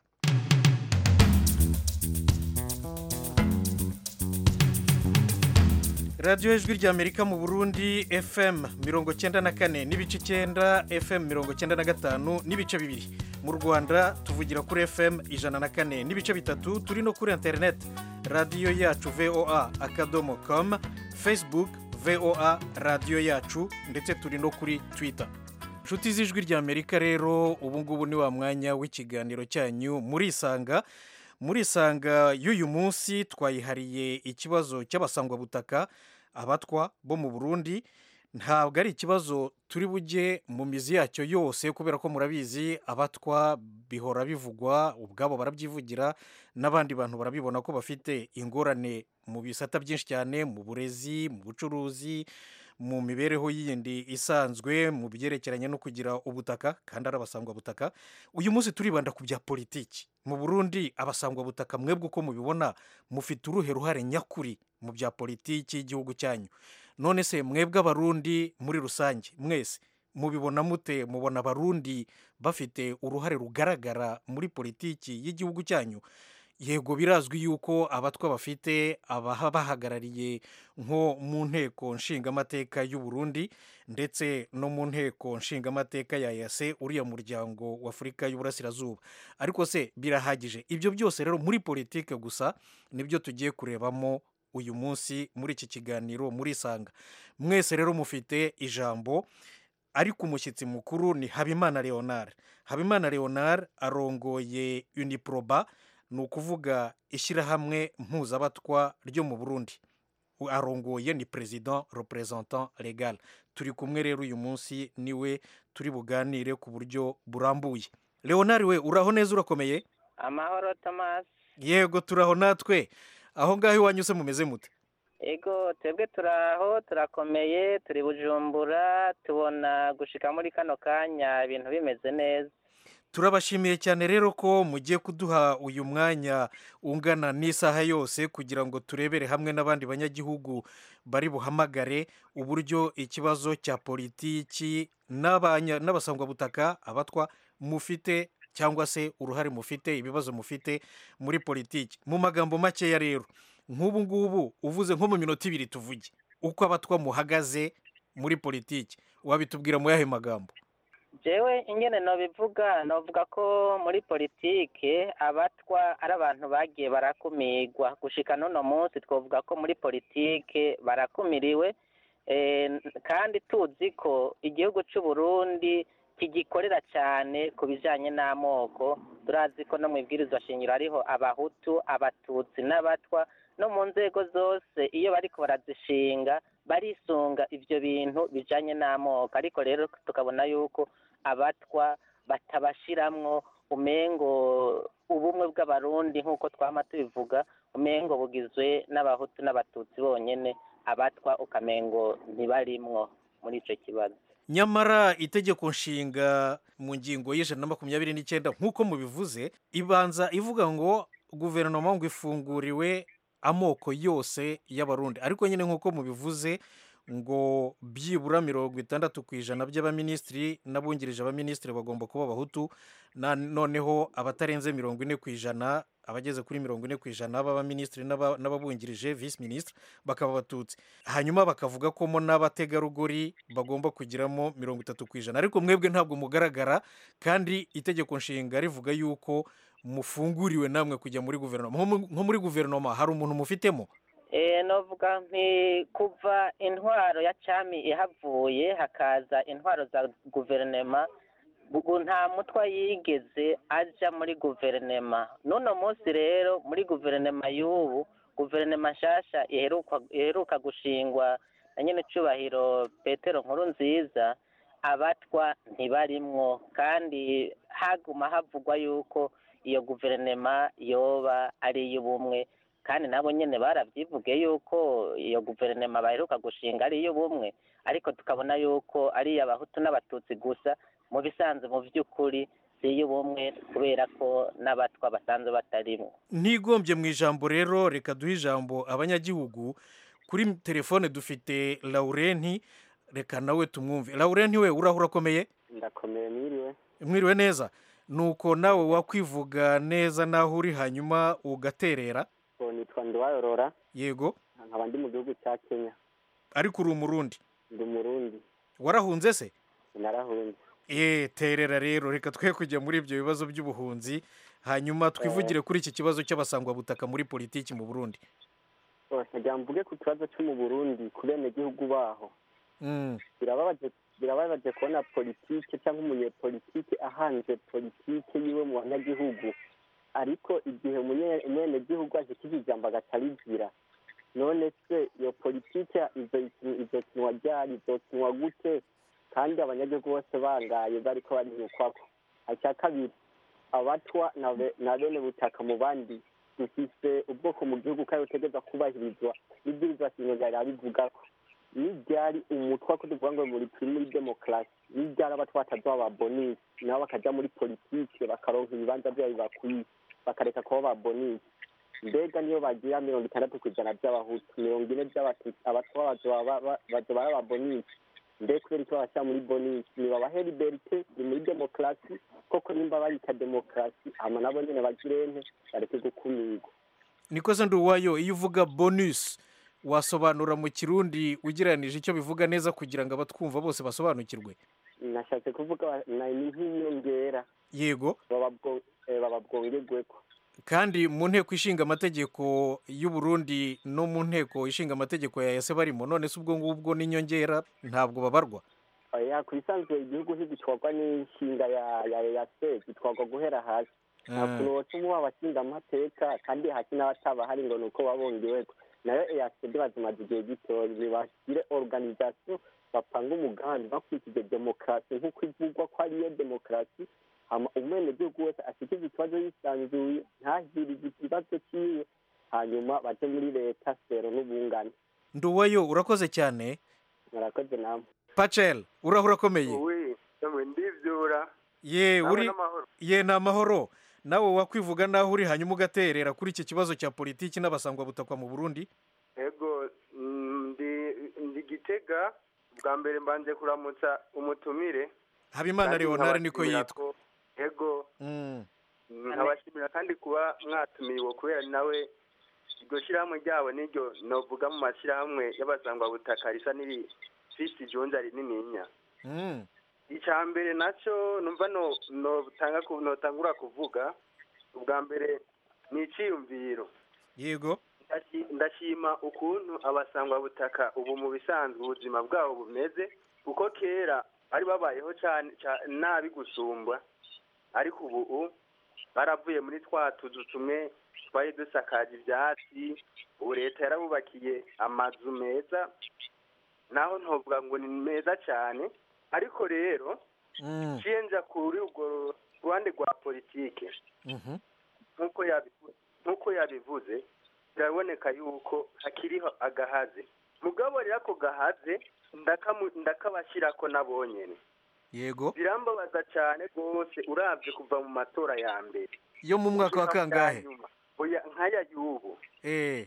radiyo ijwi ry'amerika mu burundi fm mirongo cyenda na kane n'ibice icyenda fm mirongo cyenda na gatanu n'ibice bibiri mu rwanda tuvugira kuri fm ijana na kane n'ibice bitatu turi no kuri interineti radiyo yacu voa akadomo komu facebook voa radiyo yacu ndetse turi no kuri twita inshuti z'ijwi ry'amerika rero ubu ngubu ni wa mwanya w'ikiganiro cyanyu murisanga murisanga y'uyu munsi twayihariye ikibazo cy'abasangwabutaka abatwa bo mu burundi ntabwo ari ikibazo turi bujye mu mizi yacyo yose kubera ko murabizi abatwa bihora bivugwa ubwabo barabyivugira n'abandi bantu barabibona ko bafite ingorane mu bisata byinshi cyane mu burezi mu bucuruzi mu mibereho yindi isanzwe mu byerekeranye no kugira ubutaka kandi ari abasangwabutaka uyu munsi turibanda ku bya politiki mu burundi abasangwabutaka mwebwe uko mubibona mufite uruhe ruhare nyakuri mu bya politiki y'igihugu cyanyu none se mwebwe abarundi muri rusange mwese mubibona mute mubona abarundi bafite uruhare rugaragara muri politiki y'igihugu cyanyu yego birazwi yuko abatwa bafite abahagarariye nko mu nteko nshingamateka y'u Burundi ndetse no mu nteko nshingamateka ya yase uriya muryango w'afurika y'uburasirazuba ariko se birahagije ibyo byose rero muri politike gusa nibyo tugiye kurebamo uyu munsi muri iki kiganiro murisanga mwese rero mufite ijambo ariko umushyitsi mukuru ni habimana leonard habimana leonard arongoye uniproba ni ukuvuga ishyirahamwe mpuzabatwa ryo mu burundi arongoye ni perezida representant legal turi kumwe rero uyu munsi niwe turi buganire ku buryo burambuye leonard we uraho neza urakomeye amahoro tomasi yego turaho natwe aho ngaho iwanyu se mumeze mute ego twebwe turaho turakomeye turi bujumbura tubona gushika muri kano kanya ibintu bimeze neza turabashimiye cyane rero ko mugiye kuduha uyu mwanya ungana n'isaha yose kugira ngo turebere hamwe n'abandi banyagihugu bari buhamagare uburyo ikibazo cya politiki n'abasangwabutaka abatwa mufite cyangwa se uruhare mufite ibibazo mufite muri politiki mu magambo makeya rero nk'ubu ngubu uvuze nko mu minota ibiri tuvuge uko abatwa muhagaze muri politiki wabitubwira mu yahe magambo jewe ingene nobivuga novuga ko muri politike abatwa ari abantu bagiye barakumirwa gushika n'uno munsi twavuga ko muri politike barakumiriwe kandi tuzi ko igihugu cy'u Burundi kigikorera cyane ku bijyanye n'amoko turazi ko no mu ibwirizwa shingiro hariho abahutu abatutsi n'abatwa no mu nzego zose iyo bariko barazishinga barisunga ibyo bintu bijyanye n'amoko ariko rero tukabona yuko abatwa batabashiramwo umengo ubumwe bw'abarundi nk'uko twama tubivuga umengo bugizwe n'abahutu n'abatutsi bonyine abatwa ukamengo ntibarimwo muri icyo kibazo nyamara itegeko nshinga mu ngingo y'ijana na makumyabiri n'icyenda nk'uko mubivuze ibanza ivuga ngo guverinoma ngo ifunguriwe amoko yose y'abarundi ariko nyine nk'uko mubivuze ngo byibura mirongo itandatu ku ijana by'abaminisitiri n'abungirije abaminisitiri bagomba kuba abahutu noneho abatarenze mirongo ine ku ijana abageze kuri mirongo ine ku ijana b'abaminisitiri n'ababungirije visi minisitiri bakaba abatutsi hanyuma bakavuga ko mo n'abategarugori bagomba kugiramo mirongo itatu ku ijana ariko mwebwe ntabwo mugaragara kandi itegeko nshinga rivuga yuko mufunguriwe namwe kujya muri guverinoma nko muri guverinoma hari umuntu mufitemo novuga nti kuva intwaro ya cyami ihavuye hakaza intwaro za guverinoma ubu nta mutwa yigeze aja muri guverinema n'uno munsi rero muri guverinema y'ubu guverinema nshasha iheruka iheruka gushingwa na nyene cubahiro petero nkuru nziza abatwa ntibarimwo kandi haguma havugwa yuko iyo guverinema yoba ari iy'ubumwe kandi nabo nyene baravyivuge yuko iyo guverinema baheruka gushinga ari iy'ubumwe ariko tukabona yuko ari iy'abahutu n'abatutsi gusa mu bisanzwe mu vy'ukuri si iy'ubumwe kubera ko n'abatwa basanzwe batarimwo ntigombye mu ijambo rero reka duhe ijambo abanyagihugu kuri telefone dufite laurenti reka nawe tumwumve laurenti we urahura akomeye ndakomeye mwiriwe mwiriwe neza nuko nawe wakwivuga neza n'aho uri hanyuma ugaterera ngo nitwa nduwayorora yego nkaba ndi mu gihugu cya kenya ariko uri umurundi ndi umurundi warahunze se narahunze eee terera rero reka twe kujya muri ibyo bibazo by'ubuhunzi hanyuma twivugire kuri iki kibazo cy'abasangwabutaka muri politiki mu burundi ntajya mvuge ku kibazo cyo mu burundi ku benegihugu baho birababaje birababaje kubona politike cyangwa umunyepolitike ahanze politike yiwe mu banyagihugu ariko igihe umunye- umwenegihugu aje kiva ijambo agatarizira none se iyo politike izokinwa ryari izokinwa gute kandi abanyagihugu bose bangaye bariko barinyukwako icya kabiri abatwa na be- na bene butaka mu bandi dufise ubwoko mu gihugu kandi butegereza kubahirizwa n'ibwirizwa shingiro ryari abivugako niryari umutwa ko tuvuga ngo muri turi muri demokarasi niryari abatwa batazoba ba bonisi nabo bakaja muri politike bakaronka ibibanza vyabo bibakwiye bakareka kuba ba bonisi mbega niyo bagira mirongo itandatu ku ijana by'abahutu mirongo ine by'abatutsi abatwa bazoba ba- ba- bazoba ari aba bonisi mbe kubera icyo bashyira muri bonisi nibabahe liberite ni muri demokarasi koko nimba barita demokarasi hama nabo nyene bagirente bareke gukumirwa nikoze nduwayo iyo uvuga bonus wasobanura mu kirundi ugereranije icyo bivuga neza kugira ngo abatwumva bose basobanukirwe nashatse kuvuga na- ni nk'inyongera yego baba bwo- eh, baba bwongerweko kandi mu nteko ishinga amategeko y'u Burundi no mu nteko ishinga amategeko ya yase barimo none se ubwo ngubwo n'inyongera ntabwo babarwa oya ku bisanzwe igihugu ntigitwarwa n'inshinga ya ya ya se gitwarwa guhera hasi nta Ah. kuntu woca umuha abashinga amateka kandi hasi n'abataba hari ngo ni uko babongeweko nayo eyasede bazimaze igihe gitoya ntibashyire organisation bapanga umugambi bakurikije demokarasi nk'uko ivugwa ko ariyo demokarasi hama umwenegihugu wese ashyikize ikibazo yisanzuye ntahirize ikibazo cyiwe hanyuma baje muri leta sero n'ubungane nduwayo urakoze cyane murakoze namwe pacel urahura akomeye we yamwe ndivyura ye Nawe uri n'amahoro. ye ni amahoro nawe wakwivuga naho uri hanyuma ugaterera kuri iki kibazo cya politiki n'abasangwabutakwa mu burundi ego mm, ndi ndi gitega bwa mbere mbanje kuramutsa umutumire habimana Kandi leonard niko nkabashimira yitwa ko- ego Mm. nkabashimira kandi kuba mwatumiwe kubera nawe iryo shyirahamwe ryabo niryo novuga mu mashyirahamwe y'abasangwabutaka risa n'irifise ijonja rinininya Mm. icya mbere nacyo numva no notanga ku- notangura kuvuga ubwa mbere ni icyiyumviro yego Ndashi- ndashima ukuntu abasangwabutaka ubu mu bisanzwe ubuzima bwabo bumeze kuko kera bari babayeho cyane ca- nabi gusumbwa ariko ubu baravuye muri twa tuzu tumwe twari dusakaje ibyatsi ubu leta yarabubakiye amazu meza naho ntovuga ngo ni meza cyane ariko rero Mm. ciye nja kuri urwo ruhande rwa politike Mhm. nk'uko yabivu- nk'uko yabivuze biraboneka yuko hakiriho agahaze mugabo rero ako gahaze ndakamu- ndakabashyirako nabonyene yego birambabaza cyane rwose urabye kuva mu matora ya mbere yo mu mwaka wa gushika mu kangahe bwa nyuma. oya nk'aya y'ubu eh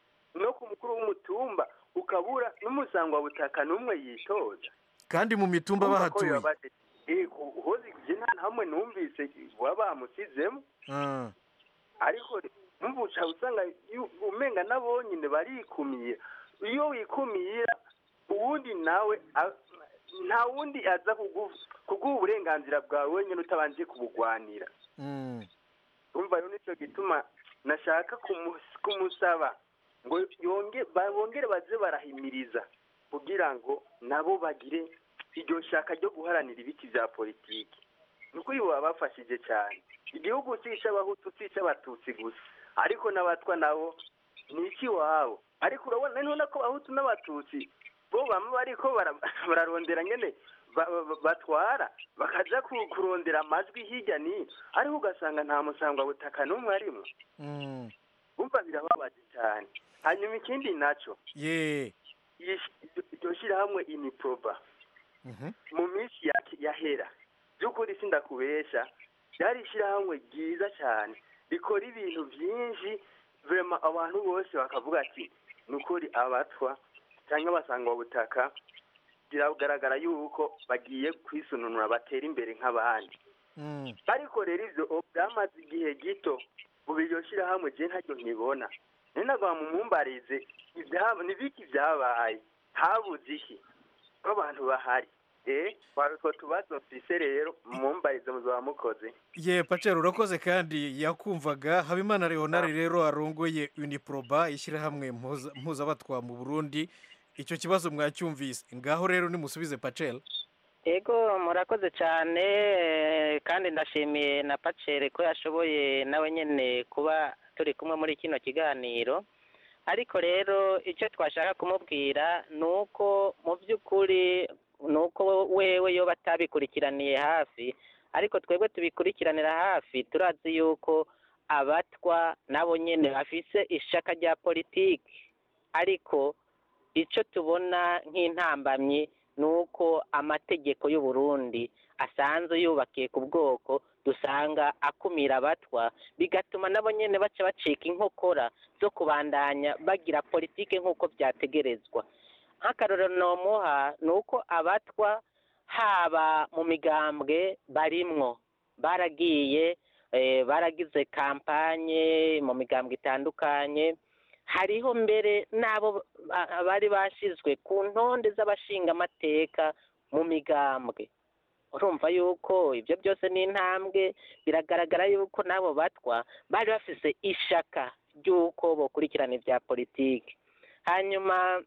no ku mukuru w'umutumba ukabura n'umusangwabutaka n'umwe yitoza kandi mu mitumba Urumva ko bahatuye bibabaje. Eh, ku- hozi je nta na hamwe numvise baba bamusizemo Ah. ariko mvuca usanga yu- umenga nabo nyine barikumiye iyo wikumira uwundi nawe a- nta wundi aza kugu- kuguha uburenganzira bwawe wenyine utabanje kubugwanira Mm. urumva rero nicyo gituma nashaka kumu- kumusaba ngo yonge ba- bongere baze barahimiriza kugira ngo nabo bagire iryo shaka ryo guharanira ibiti bya politiki ni ukuri baba bafashije cyane igihugu si icy'abahutu si icy'abatutsi gusa ariko n'abatwa nabo ni ikiwabo ariko urabona none ko abahutu n'abatutsi bo bamwe bariko bara- bararondera nyene ba- ba- batwara bakaja ku- kurondera amajwi hirya n'ino ariko ugasanga nta musangwabutaka n'umwe arimwo Mm. umva birababaje cyane hanyuma ikindi naco ye iyi shi- iryo shyirahamwe iniproba Mhm. mu minsi ya- yahera by'ukuri sindakubesha ryari ishyirahamwe ryiza cyane rikora ibintu byinshi vrema abantu bose bakavuga ati ni ukuri abatwa cyangwa abasangwabutaka biragaragara yuko bagiye kwisununura batera imbere nk'abandi Mm. ariko rero ibyo ubu byamaze igihe gito ubu iryo shyirahamwe je ntaryo nkibona ni nagwa mumumbarize ibyaba ni biki byabaye habuze iki ko abantu bahari eh twari utwo tubazo mfise rero mumumbarize muzaba mukoze ye pacero urakoze kandi yakumvaga habimana leonard rero arongoye uniproba ishyirahamwe mpuza- mpuzabatwa mu burundi icyo kibazo mwacyumvise ngaho rero nimusubize pacel ego murakoze cyane eh, kandi ndashimiye na pacere ko yashoboye nawe nyine kuba turi kumwe muri kino kiganiro ariko rero icyo twashaka kumubwira ni uko mu by'ukuri ni uko wewe yo batabikurikiraniye hafi ariko twebwe tubikurikiranira hafi turazi yuko abatwa nabo nyine bafise ishaka rya politiki ariko icyo tubona nk'intambamyi ni uko amategeko y'u Burundi asanzwe yubakiye ku bwoko dusanga akumira abatwa bigatuma nabo nyine baca bacika inkokora zo kubandanya bagira politiki nk'uko byategerezwa nk'akarorero nomuha ni uko abatwa haba mu migambwe barimwo baragiye eh, baragize kampanye mu migambwe itandukanye hariho mbere n'abo ba- bari bashyizwe ku ntonde z'abashingamateka mu migambwe urumva yuko ibyo byose ni intambwe biragaragara yuko n'abo batwa bari bafise ishaka ry'uko bokurikirana ibya politiki hanyuma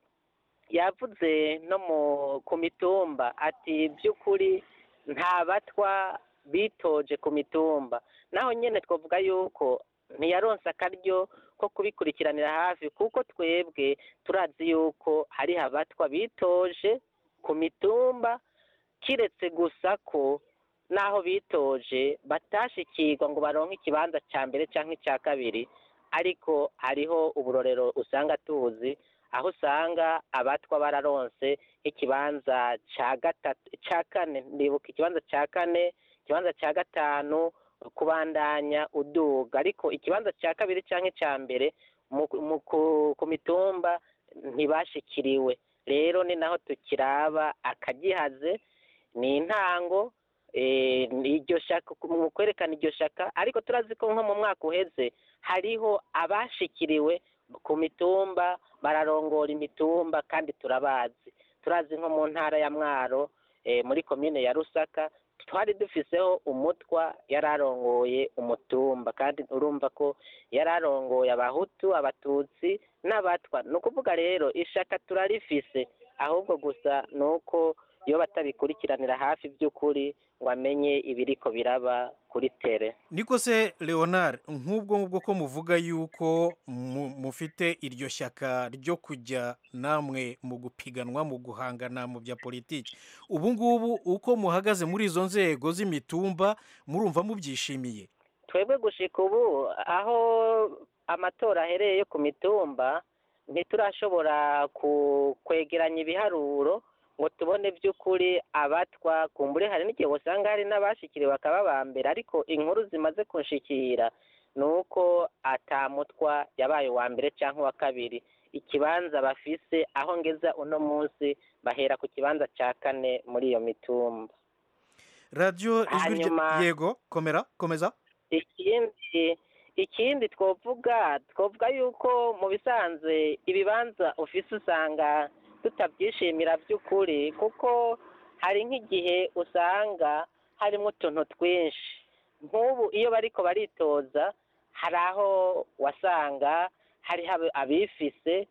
yavuze no mu ku mitumba ati by'ukuri nta batwa bitoje ku mitumba naho nyine twavuga yuko ntiyaronse akaryo ko kubikurikiranira hafi kuko twebwe turazi yuko hariho abatwa bitoje ku mitumba kiretse gusa ko n'aho bitoje batashikirwa ngo baronke ikibanza cya mbere cyangwa icya kabiri ariko hariho uburorero usanga tuzi aho usanga abatwa bararonse ikibanza cya gatatu cya kane ndibuka ikibanza cya kane ikibanza cya gatanu kubandanya uduga ariko ikibanza cya kabiri cyangwa icya mbere mu- mu- ku- ku mitumba ntibashikiriwe rero ni naho tukiraba akagihaze ni intango eh, ni iryo shaka mu kwerekana iryo shaka ariko turazi ko nko mu mwaka uheze hariho abashikiriwe ku mitumba bararongora imitumba kandi turabazi turazi nko mu ntara ya mwaro eh, muri komine ya rusaka twari dufiseho umutwa yari arongoye umutumba kandi urumva ko yari arongoye abahutu abatutsi n'abatwa ni ukuvuga rero ishaka turarifise ahubwo gusa ni uko iyo batabikurikiranira hafi by'ukuri ngo amenye ibiriko biraba kuri tere niko se leonard nk'ubwo ngubwo ko muvuga yuko mu- mufite iryo shyaka ryo kujya namwe mu gupiganwa mu guhangana mu bya politiki ubu ngubu uko muhagaze muri izo nzego z'imitumba murumva mubyishimiye twebwe gushika ubu aho amatora ahereye yo ku mitumba ntiturashobora ku- kwegeranya ibiharuro ngo tubone by'ukuri abatwa kumbure hari n'igihe usanga hari n'abashikiriwe bakaba ba mbere ariko inkuru zimaze kunshikira ni uko atamutwa yabaye uwa mbere cyangwa uwa kabiri ikibanza bafise aho ngeza uno munsi bahera ku kibanza cya kane muri iyo mitumba radiyo ijwi rya Hanyuma- yego komera komeza ikindi ikindi twovuga twovuga yuko mu bisanzwe ibibanza ufise usanga tutabyishimira by'ukuri kuko hari nk'igihe usanga harimo utuntu twinshi nk'ubu iyo bariko baritoza hari aho wasanga hariho abe- abifise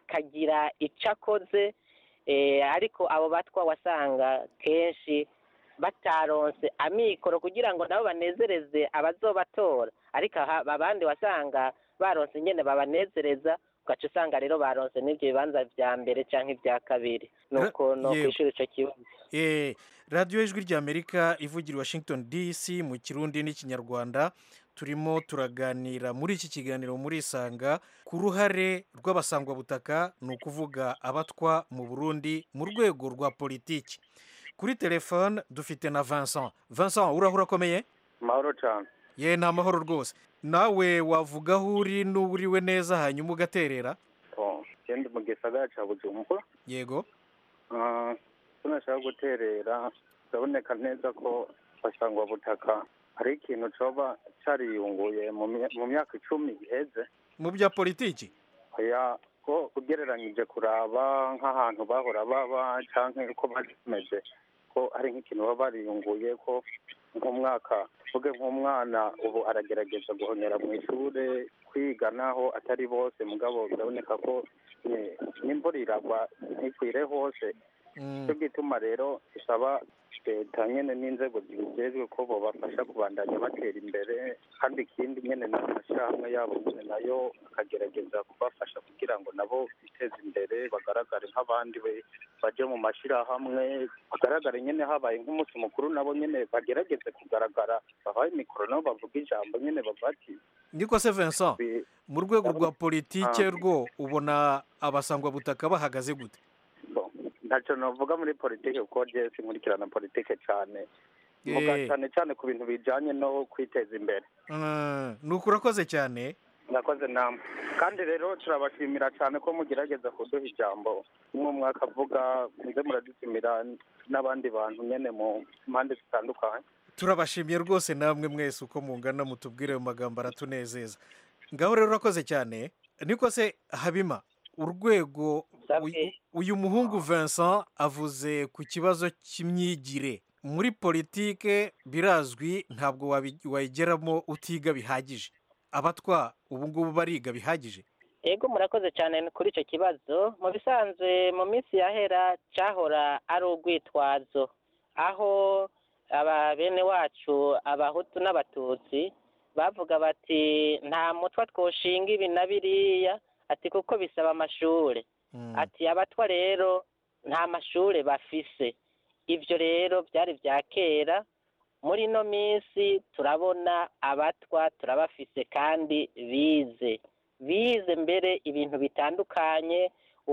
akagira icyo akoze eh, ariko abo batwa wasanga kenshi bataronse amikoro kugira ngo nabo banezereze abazobatora ariko aha abandi wasanga baronse ingene babanezereza ugaca usanga rero baronse n'ibyo bibanza vya mbere canke ibya kabiri nuko no Yewe. kwishura ico kibazo Eh, radiyo ijwi ry'amerika ivugira i washington dc mu kirundi n'ikinyarwanda turimo turaganira muri iki kiganiro muri isanga ku ruhare rw'abasangwabutaka ni ukuvuga abatwa mu burundi mu rwego rwa politiki kuri telefone dufite na vincent vincent urahura akomeye mahoro cyane ye ni amahoro rwose nawe wavuga aho uri n'uburiwe neza hanyuma ugaterera genda mu gisagara cya bujumbura yego Ah, icyo nashaka guterera biraboneka neza ko butaka hari ikintu coba cariyunguye mu mya- mu myaka icumi iheze mu bya politiki oya ko ugereranyije kuraba nk'ahantu bahora baba canke uko bameze ko hari nk'ikintu baba bariyunguye ko nk'umwaka tuvuge nk'umwana ubu aragerageza guhonyera mu ishure kwiga naho atari bose mugabo biraboneka ko eh, n'imvura iragwa ntikwire hose cyo gituma rero bisaba leta nyene n'inzego zibijejwe ko bobafasha kubandanya batera imbere kandi ikindi nyene n'amashirahamwe yabo nyene nayo akagerageza kubafasha kugira ngo nabo biteze imbere bagaragare nk'abandi be baje mu mashirahamwe bagaragare nyene habaye nk'umunsi mukuru nabo nyene bagerageze kugaragara babaye mikoro nabo bavuga ijambo nyene bavuga ati niko se vincent mu rwego rwa politike Ah. rwo ubona abasangwabutaka bahagaze gute ntacyo navuga muri politike kuko je sinkurikirana politike cyane mvuga Eh. cyane cyane ku bintu bijanye no kwiteza imbere Mm, ni uko urakoze cyane mwakoze namwe kandi rero turabashimira cyane ko mugerageza kuduha ijambo umwe mwaka avuga muze muradutumira n'abandi bantu nyene mu mpande zitandukanye turabashimiye rwose namwe mwese uko mungana mutubwire ayo magambo aratunezeza ngaho rero urakoze cyane niko se habima urwego uyu- uyu muhungu vincent avuze ku kibazo cy'imyigire muri politike birazwi ntabwo wabi- wayigeramo utiga bihagije abatwa ubu ngubu bariga bihagije ego murakoze cyane kuri icyo kibazo mu bisanzwe mu minsi yahera cyahora ari urwitwazo aho aba bene wacu abahutu n'abatutsi bavuga bati nta mutwa twoshinga ibi na biriya ati kuko bisaba amashuri ati abatwa rero nta mashuri bafise ibyo rero byari bya kera muri ino minsi turabona abatwa turabafise kandi bize bize mbere ibintu bitandukanye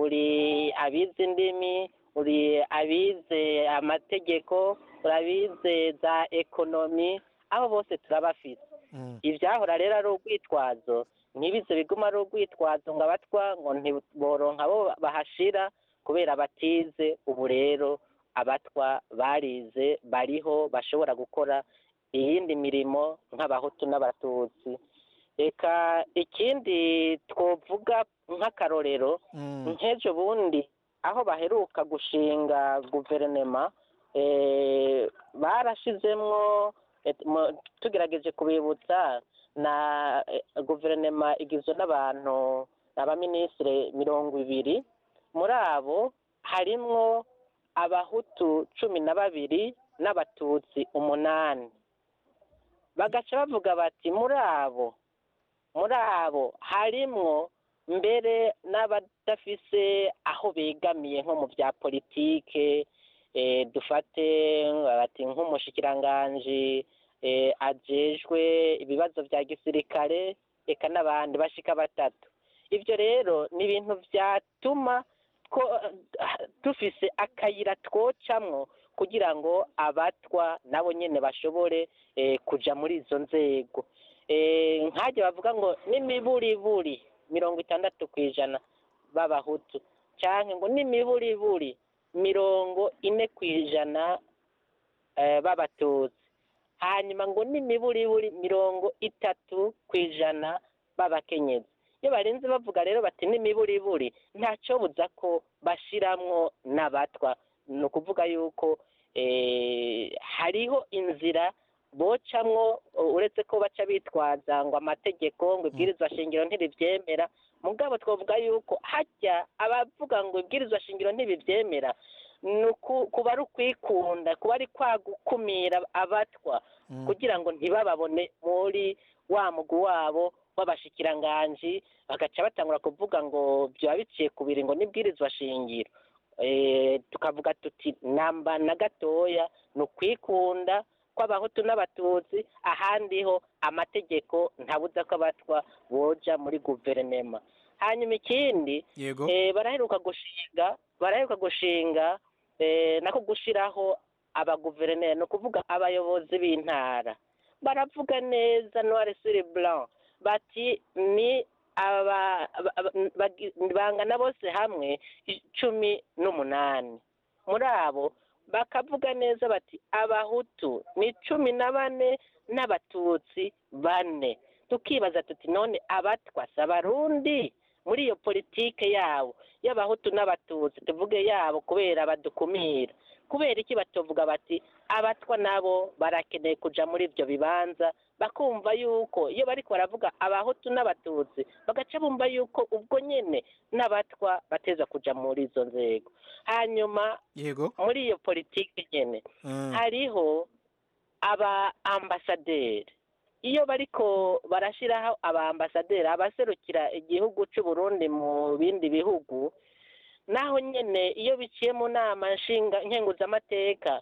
uri abize indimi uri abize amategeko uri abize za ekonomi abo bose turabafise ibyahora rero ari urwitwazo ntibize biguma ari urwitwazo ngo abatwa ngo ntiboronka abo bahashira kubera batize ubu rero abatwa barize bariho bashobora gukora iyindi mirimo nk'abahutu n'abatutsi reka ikindi twovuga nk'akarorero nk'ejo bundi aho baheruka gushinga guverinema eh, barashizemwo eh, mu- tugerageje kubibutsa na eh, guverinema igizwe n'abantu abaminisitiri mirongo ibiri muri abo harimwo abahutu cumi na babiri n'abatutsi umunani bagaca bavuga bati muri abo muri abo harimwo mbere n'abadafise aho begamiye nko mu bya politike eh, dufate bati nk'umushikiranganji eh, ajejwe ibibazo bya gisirikare eka n'abandi bashika batatu ibyo rero ni ibintu byatuma two- dufise akayira twocamwo kugira ngo abatwa nabo nyene bashobore eh, kuja muri izo nzego Eh, nkajya bavuga ngo n'imiburiburi mirongo itandatu ku ijana b'abahutu cyangwa ngo n'imiburiburi mirongo ine ku ijana eh, b'abatutsi hanyuma ngo n'imiburiburi mirongo itatu ku ijana b'abakenyezi iyo barinze bavuga rero bati n'imiburiburi ntacyo buza ko bashiramwo n'abatwa ni ukuvuga yuko eh, hariho inzira bocamwo uretse ko baca bitwaza ngo amategeko ngo ibwirizwa shingiro ntiribyemera mugabo twavuga yuko hajya abavuga ngo ibwirizwa shingiro ntibibyemera ni uku- kuba ari ukwikunda kuba ari kwa gukumira abatwa kugira ngo ntibababone muri wa mugwi wabo w'abashikiranganji bagaca batangura kuvuga ngo byaba biciye ku biri ngo n'ibwirizwa shingiro Eh, tukavuga tuti namba na gatoya ni ukwikunda kw'abahutu n'abatutsi ahandi ho amategeko ntabuza ko abatwa boja muri guverinema hanyuma ikindi yego eh, baraheruka gushinga baraheruka gushinga eh, nako gushiraho abaguverineri ni ukuvuga abayobozi b'intara baravuga neza noir sur blanc bati ni aba aba- aba- bagi- bangana bose hamwe cumi n'umunani muri abo bakavuga neza bati abahutu ni cumi na bane n'abatutsi bane tukibaza tuti none abatwa si abarundi muri iyo politike yabo y'abahutu n'abatutsi tuvuge yabo kubera badukumira kubera iki batovuga bati abatwa nabo barakeneye kuja muri ibyo bibanza bakumva yuko iyo bariko baravuga abahutu n'abatutsi bagaca bumva yuko ubwo nyene n'abatwa bateza kuja muri izo nzego hanyuma yego muri iyo politiki nyene Mm. hariho aba ambasaderi iyo bariko barashiraho aba ambasaderi abaserukira igihugu c'u Burundi mu bindi bihugu naho nyene iyo biciye mu nama nshinga nkenguzamateka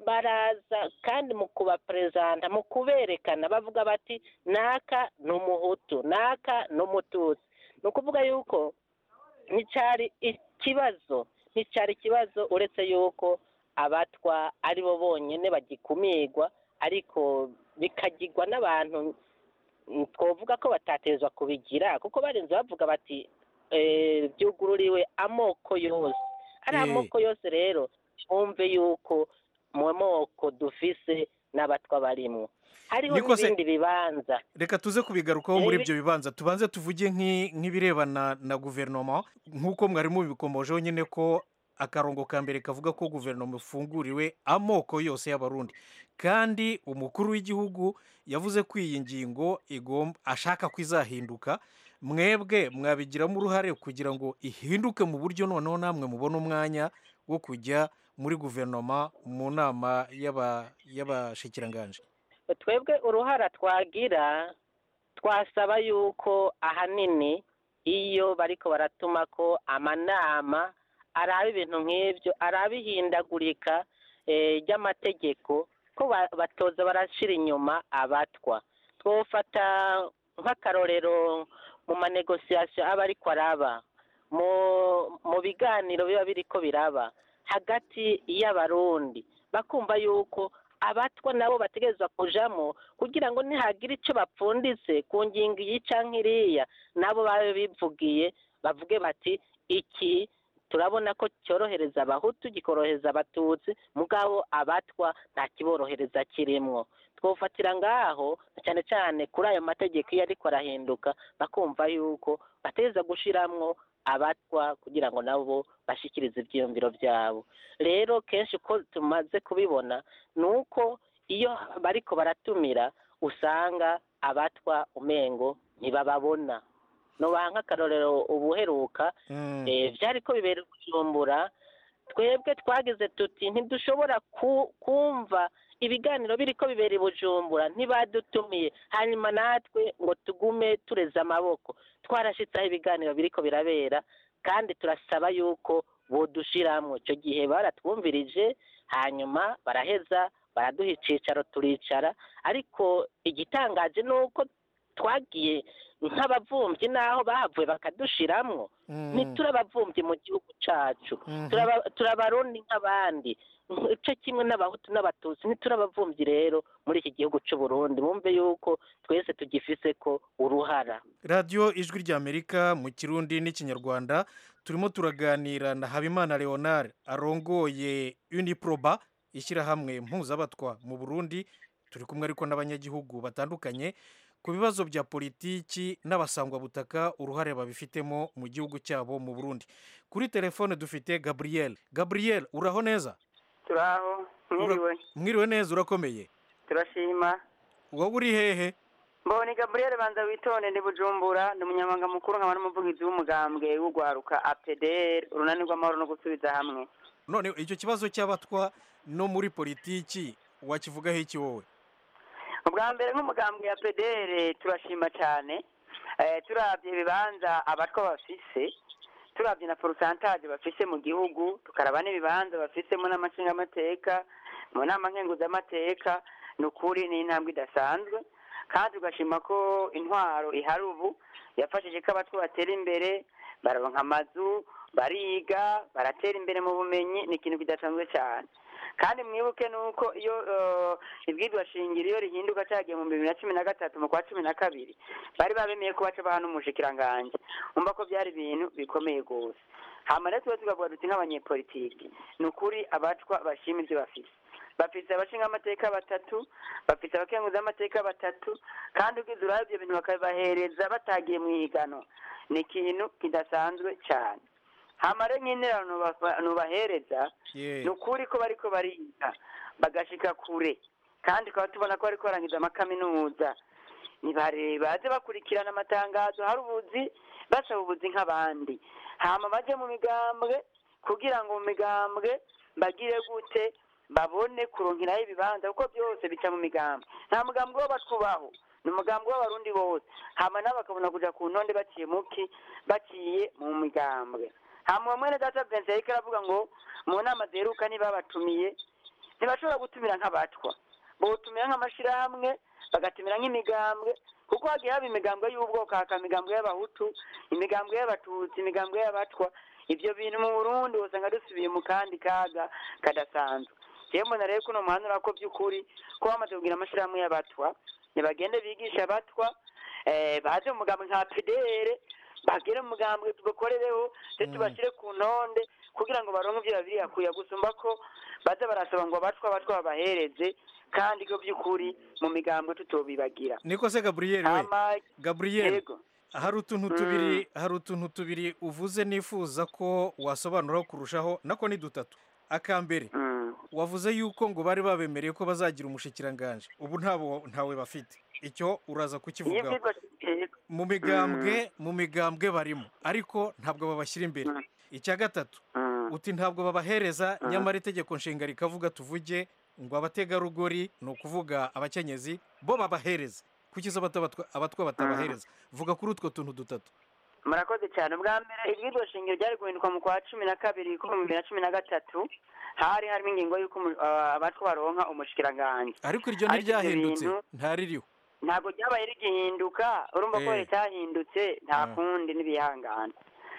baraza kandi mu kubaperezanta mu kuberekana bavuga bati naka ni umuhutu naka ni umututsi ni ukuvuga yuko nticyari ikibazo nticyari ikibazo uretse yuko abatwa ari bo bonyine bagikumirwa ariko bikagirwa n'abantu mm, twovuga ko batatezwa kubigira kuko barenze bavuga bati eh, byugururiwe amoko yose ari Eh. amoko yose rero twumve yuko mu moko dufise n'abatwa barimwo hariho Niko se- n'ibindi bibanza reka tuze kubigarukaho muri Eh, ibyo bibanza tubanze tuvuge nk'i- nk'ibirebana na guverinoma nk'uko mwari mubikomojeho nyine ko akarongo ka mbere kavuga ko guverinoma ifunguriwe amoko yose y'abarundi kandi umukuru w'igihugu yavuze ko iyi ngingo igomba ashaka ko izahinduka mwebwe mwabigiramo uruhare kugira ngo ihinduke mu buryo noneho namwe mubone umwanya wo kujya muri guverinoma mu nama y'aba- y'abashikiranganje twebwe uruhara twagira twasaba yuko ahanini iyo bariko baratuma ko amanama araba ibintu nk'ibyo araba ihindagurika eh, ry'amategeko ko ba- batoza barashira inyuma abatwa twofata nk'akarorero mu manegosiyasiyo aba ariko araba mu mu biganiro biba biriko biraba hagati y'abarundi bakumva yuko abatwa nabo bategerezwa kujamo kugira ngo nihagira icyo bapfunditse ku ngingo iyi canke iriya nabo babe bivugiye bavuge bati iki turabona ko cyorohereza abahutu gikorohereza abatutsi mugabo abatwa nta kiborohereza kirimwo twofatira ngaho cyane cyane kuri ayo mategeko iyo ariko arahinduka bakumva yuko bateza gushiramwo abatwa kugira ngo nabo bashikirize ibyiyumviro byabo rero kenshi uko tumaze kubibona ni uko iyo bariko baratumira usanga abatwa umengo ntibababona nobaha nk'akarorero ubuheruka eh, vyariko bibera kujumbura twebwe twagize tuti ntidushobora ku- kumva ibiganiro biriko bibera i bujumbura ntibadutumiye hanyuma natwe ngo tugume tureze amaboko twarashitse aho ibiganiro biriko birabera kandi turasaba yuko bodushiramwo ico gihe baratwumvirije hanyuma baraheza baraduha icicaro turicara ariko igitangaje ni uko twagiye nk'abavumvyi n'aho bahavuye bakadushiramwo ntiturabavumvyi mu gihugu cacu Turaba- turabarundi nk'abandi ico kimwe n'abahutu n'abatutsi ntiturabavumvyi rero muri iki gihugu c'u Burundi bumve yuko twese tugifise ko uruhara radiyo ijwi ry'amerika mu kirundi n'ikinyarwanda turimo turaganira na habimana leonard arongoye uniproba ishyirahamwe mpuzabatwa mu burundi turi kumwe ariko n'abanyagihugu batandukanye ku bibazo bya politiki n'abasangwabutaka uruhare babifitemo mu gihugu cyabo mu burundi kuri telefone dufite gabriel gabriel uraho neza turaho mwiriwe mwiriwe neza urakomeye turashima wowe uri hehe mboni gabriel banza witonde ndi bujumbura ndi umunyamabanga mukuru nkaba n'umuvugizi w'umugambwe w'urwaruka apdr urunani rw'amahoro no gusubiza hamwe none icyo kibazo cy'abatwa no muri politiki wakivugaho iki wowe ubwa mbere nk'umugambwe ya pedere turashima cyane eh, turabye ibibanza abatwa bafise turabye na porosantaje bafise mu gihugu tukaraba n'ibibanza bafisemo n'amashingamateka mu nama nkenguzamateka ni ukuri ni intambwe idasanzwe kandi tugashima ko intwaro ihari ubu yafashije ko abatwa batera imbere baronka amazu bariga baratera imbere mu bumenyi ni ikintu kidasanzwe cyane kandi mwibuke nuko iyo eh, ibwirwa shingiro iyo rihinduka cyagiye mu bibiri na cumi na gatatu mu kwa cumi na kabiri bari babemeye ko baca baha n'umushikiranganji umva ko byari ibintu bikomeye rwose hama rero tuba tukavuga duti nk'abanyepolitiki ni ukuri abatwa bashima ibyo bafise bafite abashingamateka batatu bafite abakenguzamateka batatu kandi ugize urabe ibyo bintu bakabibahereza batagiye mu ihiganwa ni ikintu kidasanzwe cyane hama rero nk'interano nubafa- nubahereza Ye. ni ukuri ko bariko bariga bagashika kure kandi tukaba tubona ko bariko barangiza amakaminuza nibare baze bakurikirana amatangazo hari ubuzi basaba ubuzi nk'abandi hama baje mu migambwe kugira ngo mu migambwe bagire gute babone kuronkeraho ibibanza kuko byose bica mu migambwe nta mugambwe w'abatubaho ni umugambwe w'abarundi bose hama nabo bakabona kuja ku ntonde baciye muki baciye mu migambwe hama uwo mwene data Vincent yariko aravuga ngo mu nama ziheruka ntibabatumiye ntibashobora gutumira nk'abatwa botumira nk'amashirahamwe bagatumira nk'imigambwe kuko hagiye haba imigambwe y'ubwoko hakaba imigambwe y'abahutu imigambwe y'abatutsi imigambwe y'abatwa ibyo bintu mu burundi usanga dusubiye mu kandi kaga kadasanzwe jewe mbona rero kuno muhanura ko by'ukuri ko bamaze kugira amashirahamwe y'abatwa ntibagende bigisha abatwa eh, baze mu mugambwe nka pdr bagere mu mugambwe tubakorereho ndetse tubashyire ku ntonde kugira ngo baronke ibyo babiri kuya gusumba ko baza barasaba ngo abatwa abatwa babahereze kandi ko by'ukuri mu migambwe tutobibagira niko se gaburiyeri we Hama- gaburiyeri Yego. hari utuntu tubiri hari utuntu tubiri uvuze nifuza ko wasobanuraho kurushaho nako ni dutatu akambere wavuze yuko ngo bari babemereye ko bazagira umushikiranganje ubu ntabo ntawe bafite icyo uraza kukivugaho mu migambwe mu migambwe barimo ariko ntabwo babashyira imbere icya gatatu uti ntabwo babahereza nyamara itegeko nshinga rikavuga tuvuge ngo abategarugori ni ukuvuga abakenyezi bo babahereza kuki se abato- abatwa abatwa batabahereza vuga kuri utwo tuntu dutatu murakoze cyane bwa mbere iryo shingiro ryari guhinduka mu kwa cumi na kabiri ko mu bibiri na cumi na gatatu hari harimo ingingo y'uko umu- ah, abatwa baronka umushikiranganje ariko iryo Ariko ibyo ntiryahindutse bintu ntaririho ntabwo ryabaye rigihinduka urumva ko Eh. ritahindutse nta Ah. kundi n'ibihangana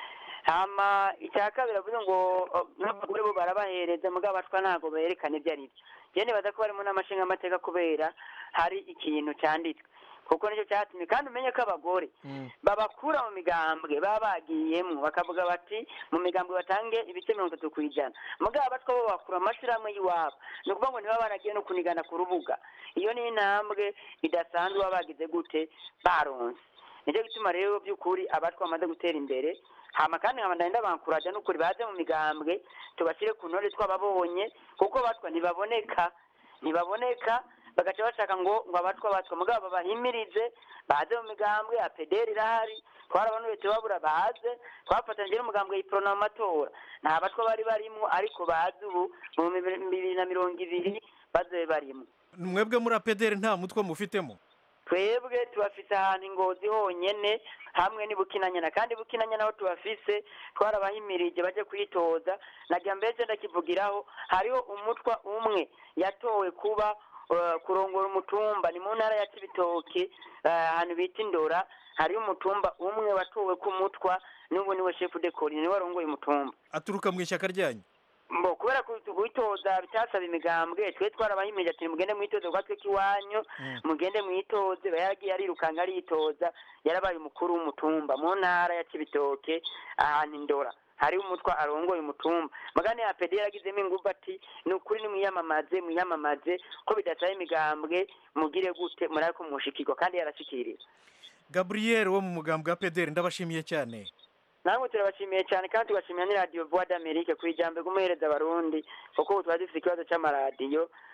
hama icya kabiri avuze ngo oh, n'abagore bo barabahereza mugabo abatwa ntabwo berekana ibyo ari byo njye nibaza ko barimo n'amashingamateka kubera hari ikintu cyanditswe kuko nicyo cyatumye kandi umenye ko abagore babakura mu migambwe baba bagiyemo bakavuga bati mu migambwe batange ibice mirongo itatu ku ijana mugabo abatwa bo bakura amashyirahamwe y'iwabo ni ukuvuga ngo niba baragiye no kunigana ku rubuga iyo ni intambwe idasanzwe baba bagize gute baronse nicyo gituma rero by'ukuri abatwa bamaze gutera imbere hama kandi nkaba ndagenda bankuraja n'ukuri baze mu migambwe tubashyire ku ntore twababonye kuko abatwa ntibaboneka ntibaboneka bagaca bashaka ngo ngo abatwa abatwa mugabo babahimirize baze mu migambwe ya pederi irahari twarabanuye tubabura baze twafatanyije n'umugambwe yiporona mu matora nta batwa bari barimo ariko baze ubu mu bibiri na mirongo ibiri bazobe barimo mwebwe muri apederi nta mutwe mufitemo twebwe tubafise ahantu ingozi honyene hamwe ni bukinanyana kandi bukinanyana aho tubafise twarabahimirije baje kwitoza najya mbese ndakivugiraho hariho umutwa umwe yatowe kuba uh, kurongora umutumba ni mu ntara ya cibitoke uh, ahantu bita indora hariho umutumba umwe watowe ku mutwa n'ubu niwe shefu de kori niwe warongoye umutumba aturuka mu ishyaka ryanyu mbo kubera ko kwitoza bitasaba imigambwe twe twarabahimirije ati mugende mwitoze kwa twe kiwanyu mugende mwitoze yagiye arirukanga aritoza yarabaye umukuru w'umutumba mu ntara ya cibitoke ahantu indora hari umutwa arongoye umutumba magane ya pedi yaragizemo ingufu ati ni ukuri nimwiyamamaze mwiyamamaze ko bidasaba imigambwe mugire gute murabe ko mushikirwa kandi yarashikiriwe gaburiyeri wo mu mugambwe wa pederi ndabashimiye cyane namwe turabashimiye cyane kandi tugashimira ni radiyo vuwa d'Amerike ku ijambo ry'umuhereza abarundi kuko ubu tuba dufite ikibazo cy'amaradiyo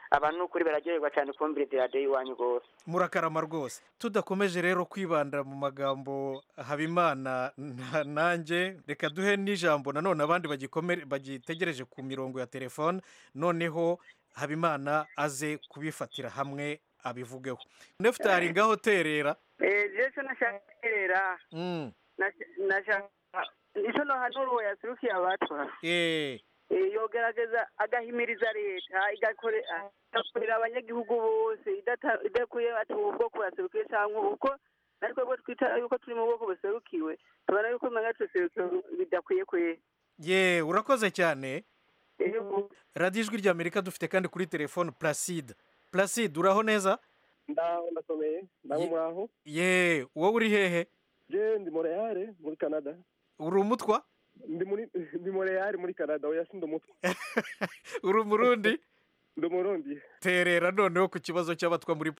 abantu ni ukuri bararyoherwa cyane kumvira radiyo y'iwanyu rwose murakarama rwose tudakomeje rero kwibanda mu magambo habimana na- nanjye reka duhe n'ijambo nanone abandi bagikome- bagitegereje ku mirongo ya telefone noneho habimana aze kubifatira hamwe abivugeho nefutari ngaho terera jesu nashakera Mm, nashaka nicyo nohanura uwo yasurukiye abatwa eh, Eh, yogerageza agahimiriza leta igakore- igakorera abanyagihugu bose idata- idakuye ati ubu bwoko buraserukiwe cyangwa uko natwe bwo twita yuko turi mu bwoko buserukiwe tubona yuko umenya tuserukiwe bidakwiye kwe ye urakoze cyane radiyo ijwi ry'amerika dufite kandi kuri telefone placide placide uraho neza ndaho ndakomeye ndabo Ye- mwaho ye wowe uri hehe je ndi montreal muri canada uri umutwa ndi muri ndi montreal muri canada oya si ndi umutwe uri umurundi ndi umurundi terera noneho ku kibazo cy'abatwa muri